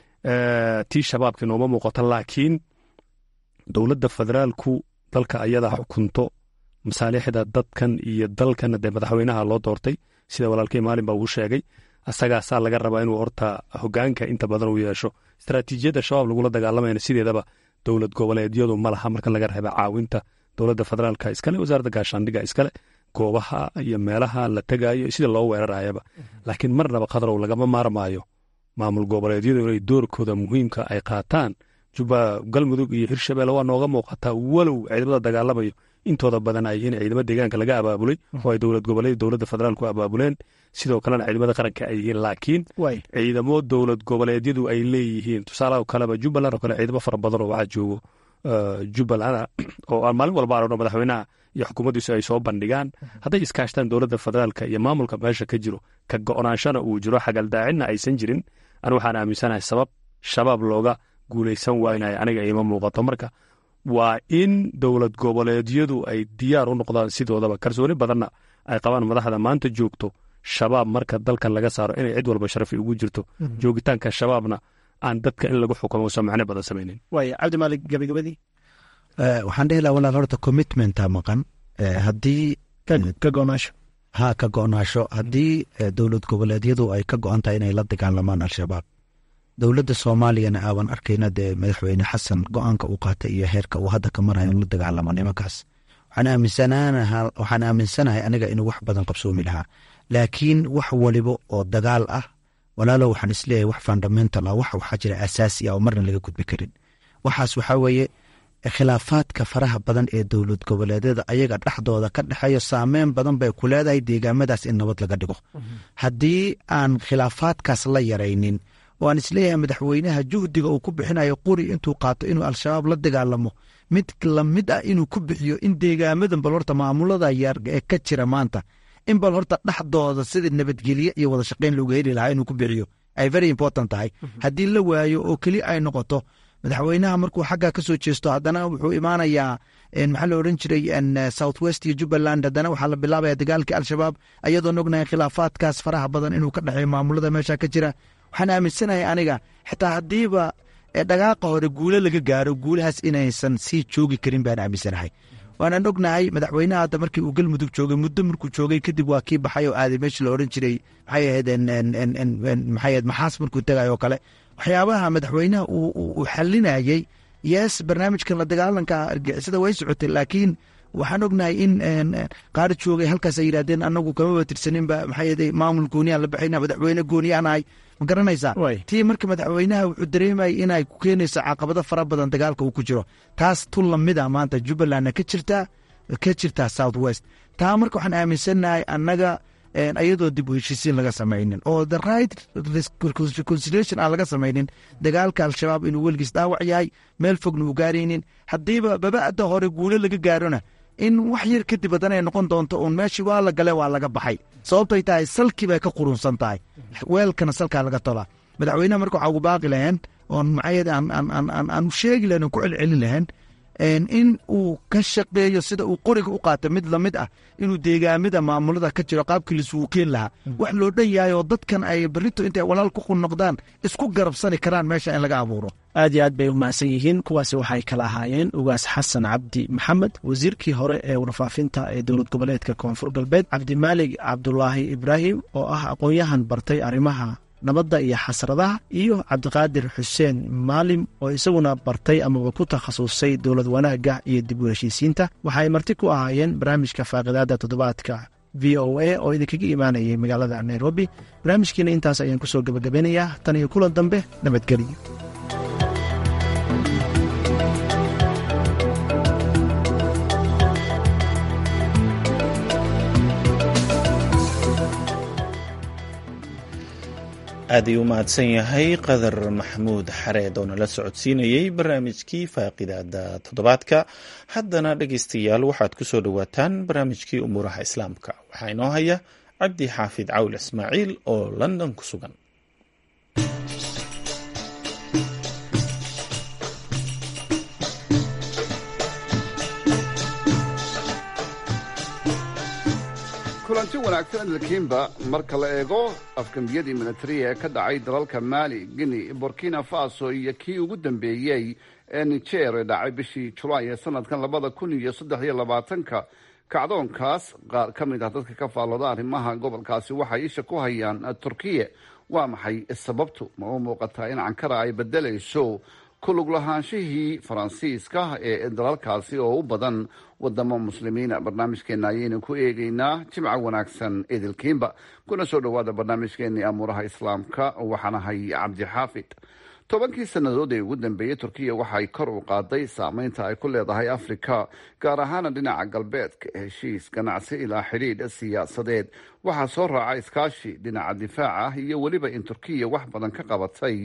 tii shabaabkii nooma muuqato laakiin dowladda federaalku dalka ayada xukunto masaalixda dadkan iyo dalkana dee madaxweynaha loo doortay sida walaalkii maalin baa uu sheegay asagaasaa laga rabaa inuu horta hogaanka inta badan uu yeesho istaraatiijiyadda shabaab lagula dagaalamayna sideedaba dowlad goboleedyadu ma laha marka laga reeba caawinta dowladda federaalka iskale wasaaradda gaashaandhiga iskale goobaha iyo meelaha la tegaayo sida loo weerarayaba laakiin marnaba khadrow lagama maarmaayo maamul goboleedyadu inay doorkooda muhiimka ay qaataan juba galmudug iyo hirshabelle waa nooga muuqataa walow ciidamada dagaalamayo intooda badan ay in ciidamo deegaanka laga abaabulay oo ay dowlad goboleed dowladda federaalku abaabuleen sidoo kalena ciidamada qaranka ay yihiin laakiin ciidamo dowlad goboleedyadu ay leeyihiin tusaalaha kaleba jubbaland oo kale ciidamo fara badan oo waxaa joogo jubbaland oo aan maalin walba aragno madaxweynaha iyo xukuumaddiisu ay soo bandhigaan hadday iskaashtaan dowladda federaalka iyo maamulka meesha ka jiro ka go-naanshana uu jiro xagaldaacinna aysan jirin anu waxaan aaminsanahay sabab shabaab looga guulaysan waynaya aniga iima muuqato marka waa in dowlad goboleedyadu ay diyaar u noqdaan sidoodaba kalsooni badanna ay qabaan madaxda maanta joogto shabaab marka dalkan laga saaro inay cid walba sharafi ugu jirto joogitaanka shabaabna aan dadka in lagu xukumo usan macno badan samaynin waaya cabdimaalig gabagabadii waxaan dhihi laha walaal horta commitmenta maqan haddii ka go-naasho ha ka go-naasho haddii dowlad goboleedyadu ay ka go-an tahay inay la dagaalamaan al-shabaab dowladda soomaaliyana aaban arkayna dee madaxweyne xasan go-aanka uu qaatay iyo heerka uu hadda ka marayo in la dagaalamo nimankaas waxaan aaminsanahay aniga inuu wax badan qabsoomi lahaa laakiin wax waliba oo dagaal ah walaalo waxaan isleeyahay wax fundamental ah wax waxaa jira asaasi ah oo marna laga gudbi karin waxaas waxaa weeye khilaafaadka faraha badan ee dowlad goboleedyada ayaga dhexdooda ka dhexeeyo saameyn badan bay ku leedahay deegaamadaas in nabad laga dhigo haddii aan khilaafaadkaas la yaraynin oo aan isleeyahay madaxweynaha juhdiga uu ku bixinayo quri intuu qaato inuu al-shabaab la dagaalamo mid lamid ah inuu ku bixiyo in deegaamadan bal horta maamulada yar ee ka jira maanta in bal horta dhexdooda sida nabadgelye iyo wada shaqeyn looga heli lahaa inuu ku bixiyo ay very important tahay haddii la waayo oo keli ay noqoto madaxweynaha markuu xagga ka soo jeesto haddana wuxuu imaanayaa maxaa la odhan jiray south west iyo jubbaland haddana waxaa la bilaabaya dagaalkii al-shabaab ayadoon ognahay khilaafaadkaas faraha badan inuu ka dhexeeyo maamulada meesha ka jira waxaan aaminsanahay aniga xitaa haddiiba dhagaaqa hore guulo laga gaaro guulahaas inaysan sii joogi karin baan aaminsanahay waanaan ognahay madaxweynaha hadda markii uu galmudug joogay muddo markuu joogay kadib waa kii baxay oo aaday meeshii la odhan jiray maxay ahayd maxay ahayd maxaas markuu tegay oo kale waxyaabaha madaxweynaha uu xalinayey yes barnaamijkan la dagaalanka argixisada way socotay laakiin waxaan ognahay in qaar joogay halkaas ay yidhahdeen anagu kamaba tirsaninba maxay maamul gooniyaan la baxayna madaxweyne gooniyaanahay ma garanaysaa tii marka madaxweynaha wuxuu dareemayay inay ku keenayso caqabado fara badan dagaalka uu ku jiro taas tu lamida maanta jubbalandna ka jirtaa ka jirtaa south west taa marka waxaan aaminsannahay annaga ayadoo dib u heshiisiin laga samaynin oo the right reconciliation aan laga samaynin dagaalka al-shabaab inuu weligiis dhaawac yahay meel fogna uu gaaraynin haddiiba baba'da hore guulo laga gaarona in wax yar kadib haddana ay noqon doonto uun meeshii waa la gale waa laga baxay sababtay tahay salkii bay ka qurunsan tahay weelkana salkaa laga tolaa madaxweynaha marka waxaa ugu baaqi lahayn oon maxayad aan sheegi lahayn oon ku celcelin lahayn in uu ka shaqeeyo sida uu qoriga u qaata mid lamid ah inuu deegaamada maamulada ka jiro qaabkii laisugu keen lahaa wax loo dhan yahay oo dadkan ay berito intay walaal ku qun noqdaan isku garabsani karaan meesha in laga abuuro aad iyo aad bay umahadsan yihiin kuwaasi waxay kala ahaayeen ugaas xasan cabdi maxamed wasiirkii hore ee warfaafinta ee dowlad goboleedka koonfur galbeed cabdimaalig cabdulaahi ibraahim oo ah aqoon-yahan bartay arrimaha nabadda iyo xasradaha iyo cabdiqaadir xuseen maalim oo isaguna bartay amaba ku takhasusay dowlad wanaagga iyo dib u heshiisiinta waxaay marti ku ahaayeen barnaamijka faaqidaada toddobaadka v o a oo idinkaga imaanayay magaalada nairobi barnaamijkiina intaas ayaan kusoo gebagabeynayaa tan iyo kulan dambe nabadgelyo aad ayuu u mahadsan yahay qadar maxamuud xareed oo nala socodsiinayey barnaamijkii faaqidaada toddobaadka haddana dhegaystayaal waxaad ku soo dhowaataan barnaamijkii umuuraha islaamka waxaa inoo haya cabdi xaafid cawl ismaaciil oo london ku sugan kulanti wanaagsan dalkiinba marka la eego afgambiyadii militariga ee ka dhacay dalalka maali guinea burkina faso iyo kii ugu dambeeyey ee niger ee dhacay bishii julaay ee sanadkan labada kun iyo saddex iyo labaatanka kacdoonkaas qaar ka mid ah dadka ka faallooda arrimaha gobolkaasi waxay isha ku hayaan turkiya waa maxay sababtu ma u muuqataa in cankara ay bedelayso kulug lahaanshihii faransiiska ee dalalkaasi oo u badan wadamo muslimiina barnaamijkeena ayaynu ku eegeynaa jimca wanaagsan idilkiinba kuna soo dhowaada barnaamijkeenii amuuraha islaamka waxaanahay cabdi xaafid tobankii sannadood ee ugu dambeeyey turkiya waxay kor u qaaday saameynta ay ku leedahay afrika gaar ahaana dhinaca galbeedka heshiis ganacsi ilaa xidhiidh siyaasadeed waxaa soo raaca iskaashi dhinaca difaaca iyo weliba in turkiya wax badan ka qabatay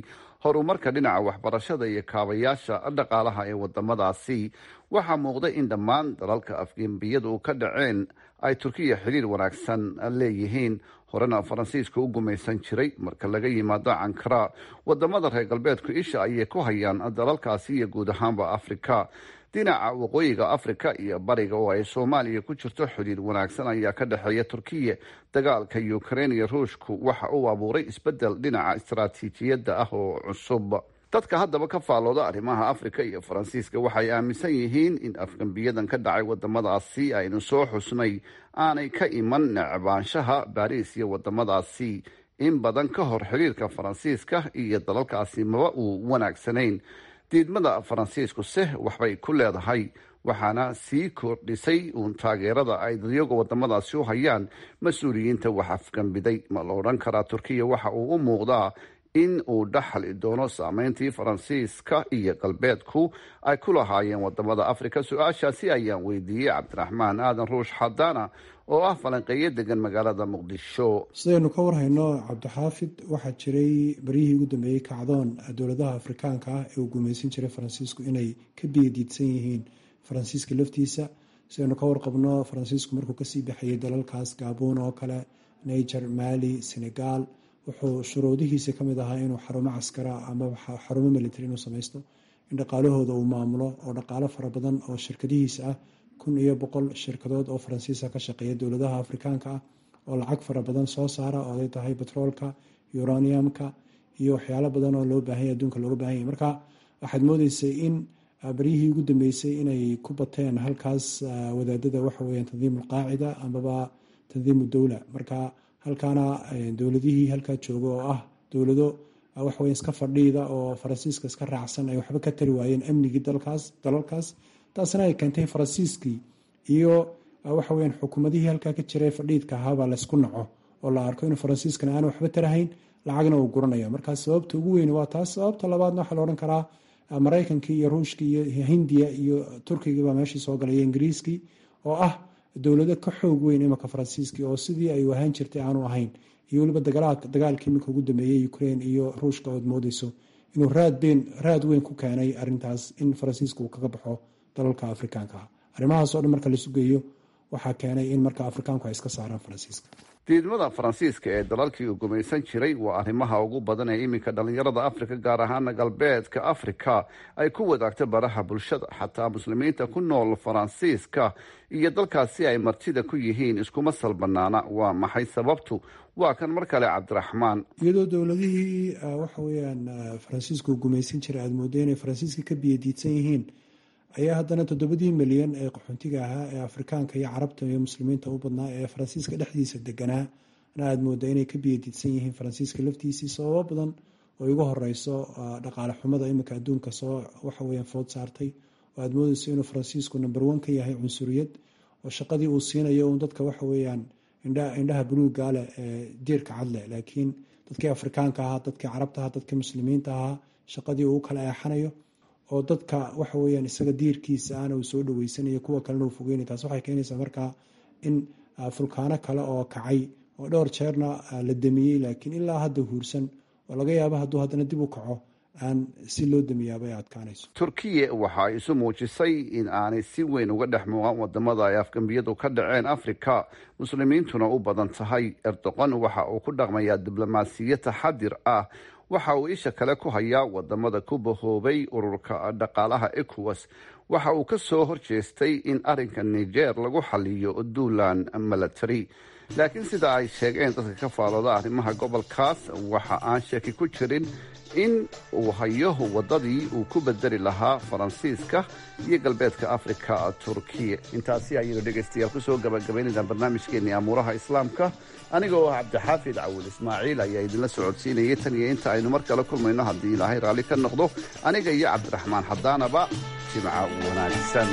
horumarka dhinaca waxbarashada iyo kaabayaasha dhaqaalaha ee wadamadaasi waxaa muuqda in dhammaan dalalka afgembiyadu ka dhaceen ay turkiya xiriir wanaagsan leeyihiin horena faransiiska u gumaysan jiray marka laga yimaado cankara wadamada reer galbeedku isha ayay ku hayaan dalalkaasi iyo guud ahaanba afrika dhinaca waqooyiga afrika iyo bariga oo ay soomaaliya ku jirto xiriir wanaagsan ayaa ka dhexeeya turkiya dagaalka ukrein iyo ruushku waxa uu abuuray isbedel dhinaca istaraatiijiyadda ah oo cusub dadka haddaba ka faallooda arrimaha afrika iyo faransiiska waxay aaminsan yihiin in afgembiyadan ka dhacay wadamadaasi aynu soo xusnay aanay ka iman necbaanshaha baariis iyo wadamadaasi in badan ka hor xiriirka faransiiska iyo dalalkaasi maba uu wanaagsanayn diidmada faransiisku se waxbay ku leedahay waxaana sii kordhisay uun taageerada ay dadyoga wadamadaasi u hayaan mas-uuliyiinta wax afgambiday ma la odhan karaa turkiya waxa uu u muuqdaa in uu dhaxli doono saameyntii faransiiska iyo galbeedku ay ku lahaayeen wadamada afrika su-aashaasi ayaan weydiiyey cabdiraxmaan aadan ruush xadaana oo ah falanqeeyo degan magaalada muqdisho sidaynu ka warhayno cabdixaafid waxaa jiray baryihii ugu dambeeyey kacdoon dowladaha afrikaanka ah ee uu gumaysan jiray faransiisku inay ka biyadiidsan yihiin faransiiska laftiisa sidaynu ka warqabno faransiisku markuu kasii baxayay dalalkaas gaabuun oo kale niger mali senegal wuxuu shuruudihiisa kamid ahaa inuu xarumo caskara ama xarumo military inuu samaysto in dhaqaalahooda uu maamulo oo dhaqaalo fara badan oo shirkadihiisa ah kun iyo boqol shirkadood oo faransiisa ka shaqeeya dowladaha afrikaanka ah oo lacag fara badan soo saara oo ay tahay betroolka uraniumka iyo waxyaalo badan oo loo baahanya adduunka looga bahan yahy marka waxaad moodeysay in baryihii ugu dambeysay inay ku bateen halkaas wadaadada waxaweya tandiim alqaacida amaba tandiimu dowla marka halkaana dowladihii halkaa jooga oo ah dowlado waxaweya iska fadhiida oo faransiiska iska raacsan ay waxba ka tari waayeen amnigii dalkaas dalalkaas taasna ay keentay faransiiskii iyo waxaweyan xukuumadihii halkaa ka jiray fadhiidka ahaabaa laysku naco oo la arko inuu faransiiskana aan waxba tarahayn lacagna uu guranaya marka sababta ugu weyn waa taas sababta labaadna waxaa la odhan karaa maraykankii iyo ruushkii iyo hindiya iyo turkigii baa meeshii soo galay ingiriiskii oo ah dowlado ka xoog weyn imika faransiiskii oo sidii ay ahaan jirtay aanu ahayn iyo weliba dagaalkii iminka ugu dambeeyey ukraine iyo ruushka ood moodeyso inuu raad weyn ku keenay arintaas in faransiiska uu kaga baxo dalalka afrikaanka ah arrimahaas oo dhan marka laisu geeyo waxaa keenay in marka afrikaanku ay iska saaraan faransiiska diidmada faransiiska ee dalalkii uu gumaysan jiray waa arrimaha ugu badan ee iminka dhallinyarada afrika gaar ahaana galbeedka afrika ay ku wadaagta baraha bulshada xataa muslimiinta ku nool faransiiska iyo dalkaasi ay martida ku yihiin iskuma salbanaana waa maxay sababtu waa kan mar kale cabdiraxmaan iyadoo dowladihii waxa weyaan faransiiska uu gumaysan jiray aada moodo inay faransiiska ka biyadiidsan yihiin ayaa haddana toddobadii milyan ee qaxoontiga ahaa ee afrikaanka iyo carabta iyo muslimiinta u badnaa ee faransiiska dhexdiisa deganaa na aada mooda inay ka biyadiidsan yihiin faransiiska laftiisii sababo badan oo igu horeyso dhaqaale xumada iminka adduunka soo waxaweya food saartay oo aada moodeyso inuu faransiisku number one ka yahay cunsuriyad oo shaqadii uu siinayo un dadka waxa weeyaan indhaha buluuga leh ee diirka cadleh laakiin dadkii afrikaanka ahaa dadkii carabta ahaa dadkii muslimiinta ahaa shaqadii uu kala eexanayo oo dadka waxa weyaan isaga diirkiisa ana uu soo dhaweysanayo kuwa kalena uu fogeynay taas waxay keenaysaa markaa in fulkaano kale oo kacay oo dhowr jeerna la damiyey laakiin ilaa hadda huursan oo laga yaabo hadduu haddana dib u kaco aan si loo damiyaaba ay adkaanayso turkiya waxa ay isu muujisay in aanay si weyn uga dhex muuqan wadamada ay afgambiyadu ka dhaceen afrika muslimiintuna u badan tahay erdoqon waxa uu ku dhaqmayaa diblomaasiyad taxadir ah waxa uu isha kale ku hayaa wadamada ku bahoobay ururka dhaqaalaha ecowas waxa uu ka soo horjeestay in arinka niger lagu xaliyo duulan milatary laakiin sida ay sheegeen dadka ka faalooda arrimaha gobolkaas waxa aan sheeki ku jirin in uu hayo wadadii uu ku bedeli lahaa faransiiska iyo galbeedka afrika turkiya intaasi ayaynu dhegaystayaal kusoo gabagabaynaynaa barnaamijkeenii amuuraha islaamka aniga oo ah cabdixaafid cawil ismaaciil ayaa idinla socodsiinayay tan iyo inta aynu mar kale kulmayno haddii ilaahay raalli ka noqdo aniga iyo cabdiraxmaan xadaanaba jimca wanaagsan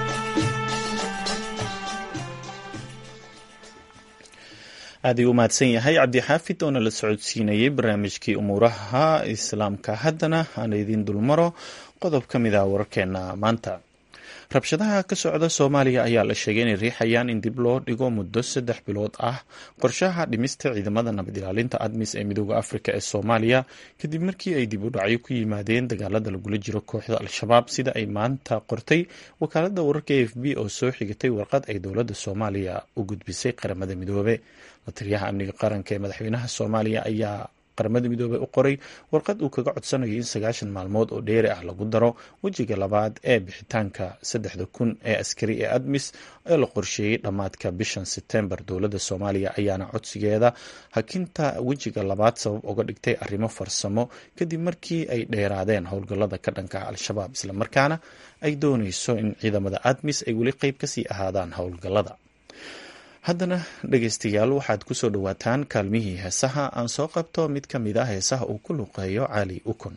aad ayuu u mahadsan yahay cabdixaafid oo nala socodsiinayay barnaamijkii umuuraha islaamka haddana aan idiin dulmaro qodob ka mid ah wararkeena maanta rabshadaha ka socda soomaaliya ayaa la sheegay inay riixayaan in dib loo dhigo muddo saddex bilood ah qorshaha dhimista ciidamada nabad ilaalinta admis ee midooda afrika ee soomaaliya kadib markii ay dib u dhacyo ku yimaadeen dagaalada lagula jiro kooxda al-shabaab sida ay maanta qortay wakaalada wararka a f b oo soo xigatay warqad ay dowladda soomaaliya u gudbisay qaramada midoobe la taliyaha amniga qaranka ee madaxweynaha soomaaliya ayaa qaramada midoobey u qoray warqad uu kaga codsanayo in sagaashan maalmood oo dheeri ah lagu daro wejiga labaad ee bixitaanka saddexda kun ee askari ee admis ee la qorsheeyey dhammaadka bishan sebtembar dowladda soomaaliya ayaana codsigeeda hakinta wejiga labaad sabab uga dhigtay arrimo farsamo kadib markii ay dheeraadeen howlgallada ka dhanka al-shabaab islamarkaana ay dooneyso in ciidamada admis ay weli qeyb kasii ahaadaan howlgallada haddana dhegeystayaal waxaad ku soo dhowaataan kaalmihii heesaha aan soo qabto mid ka mid ah heesaha uu ku luqeeyo cali ukun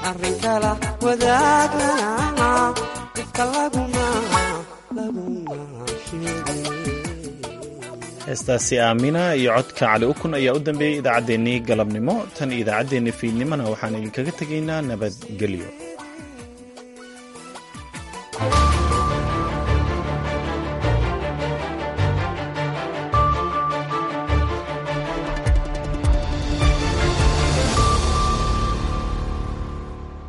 arrinkala wadaagana ifka laguma laguma heestaasi aamina iyo codka cali ukun ayaa u dambeeyey idaacaddeenii galabnimo tan iyo idaacaddeenii fiidnimona waxaan idinkaga tegaynaa nabadgelyo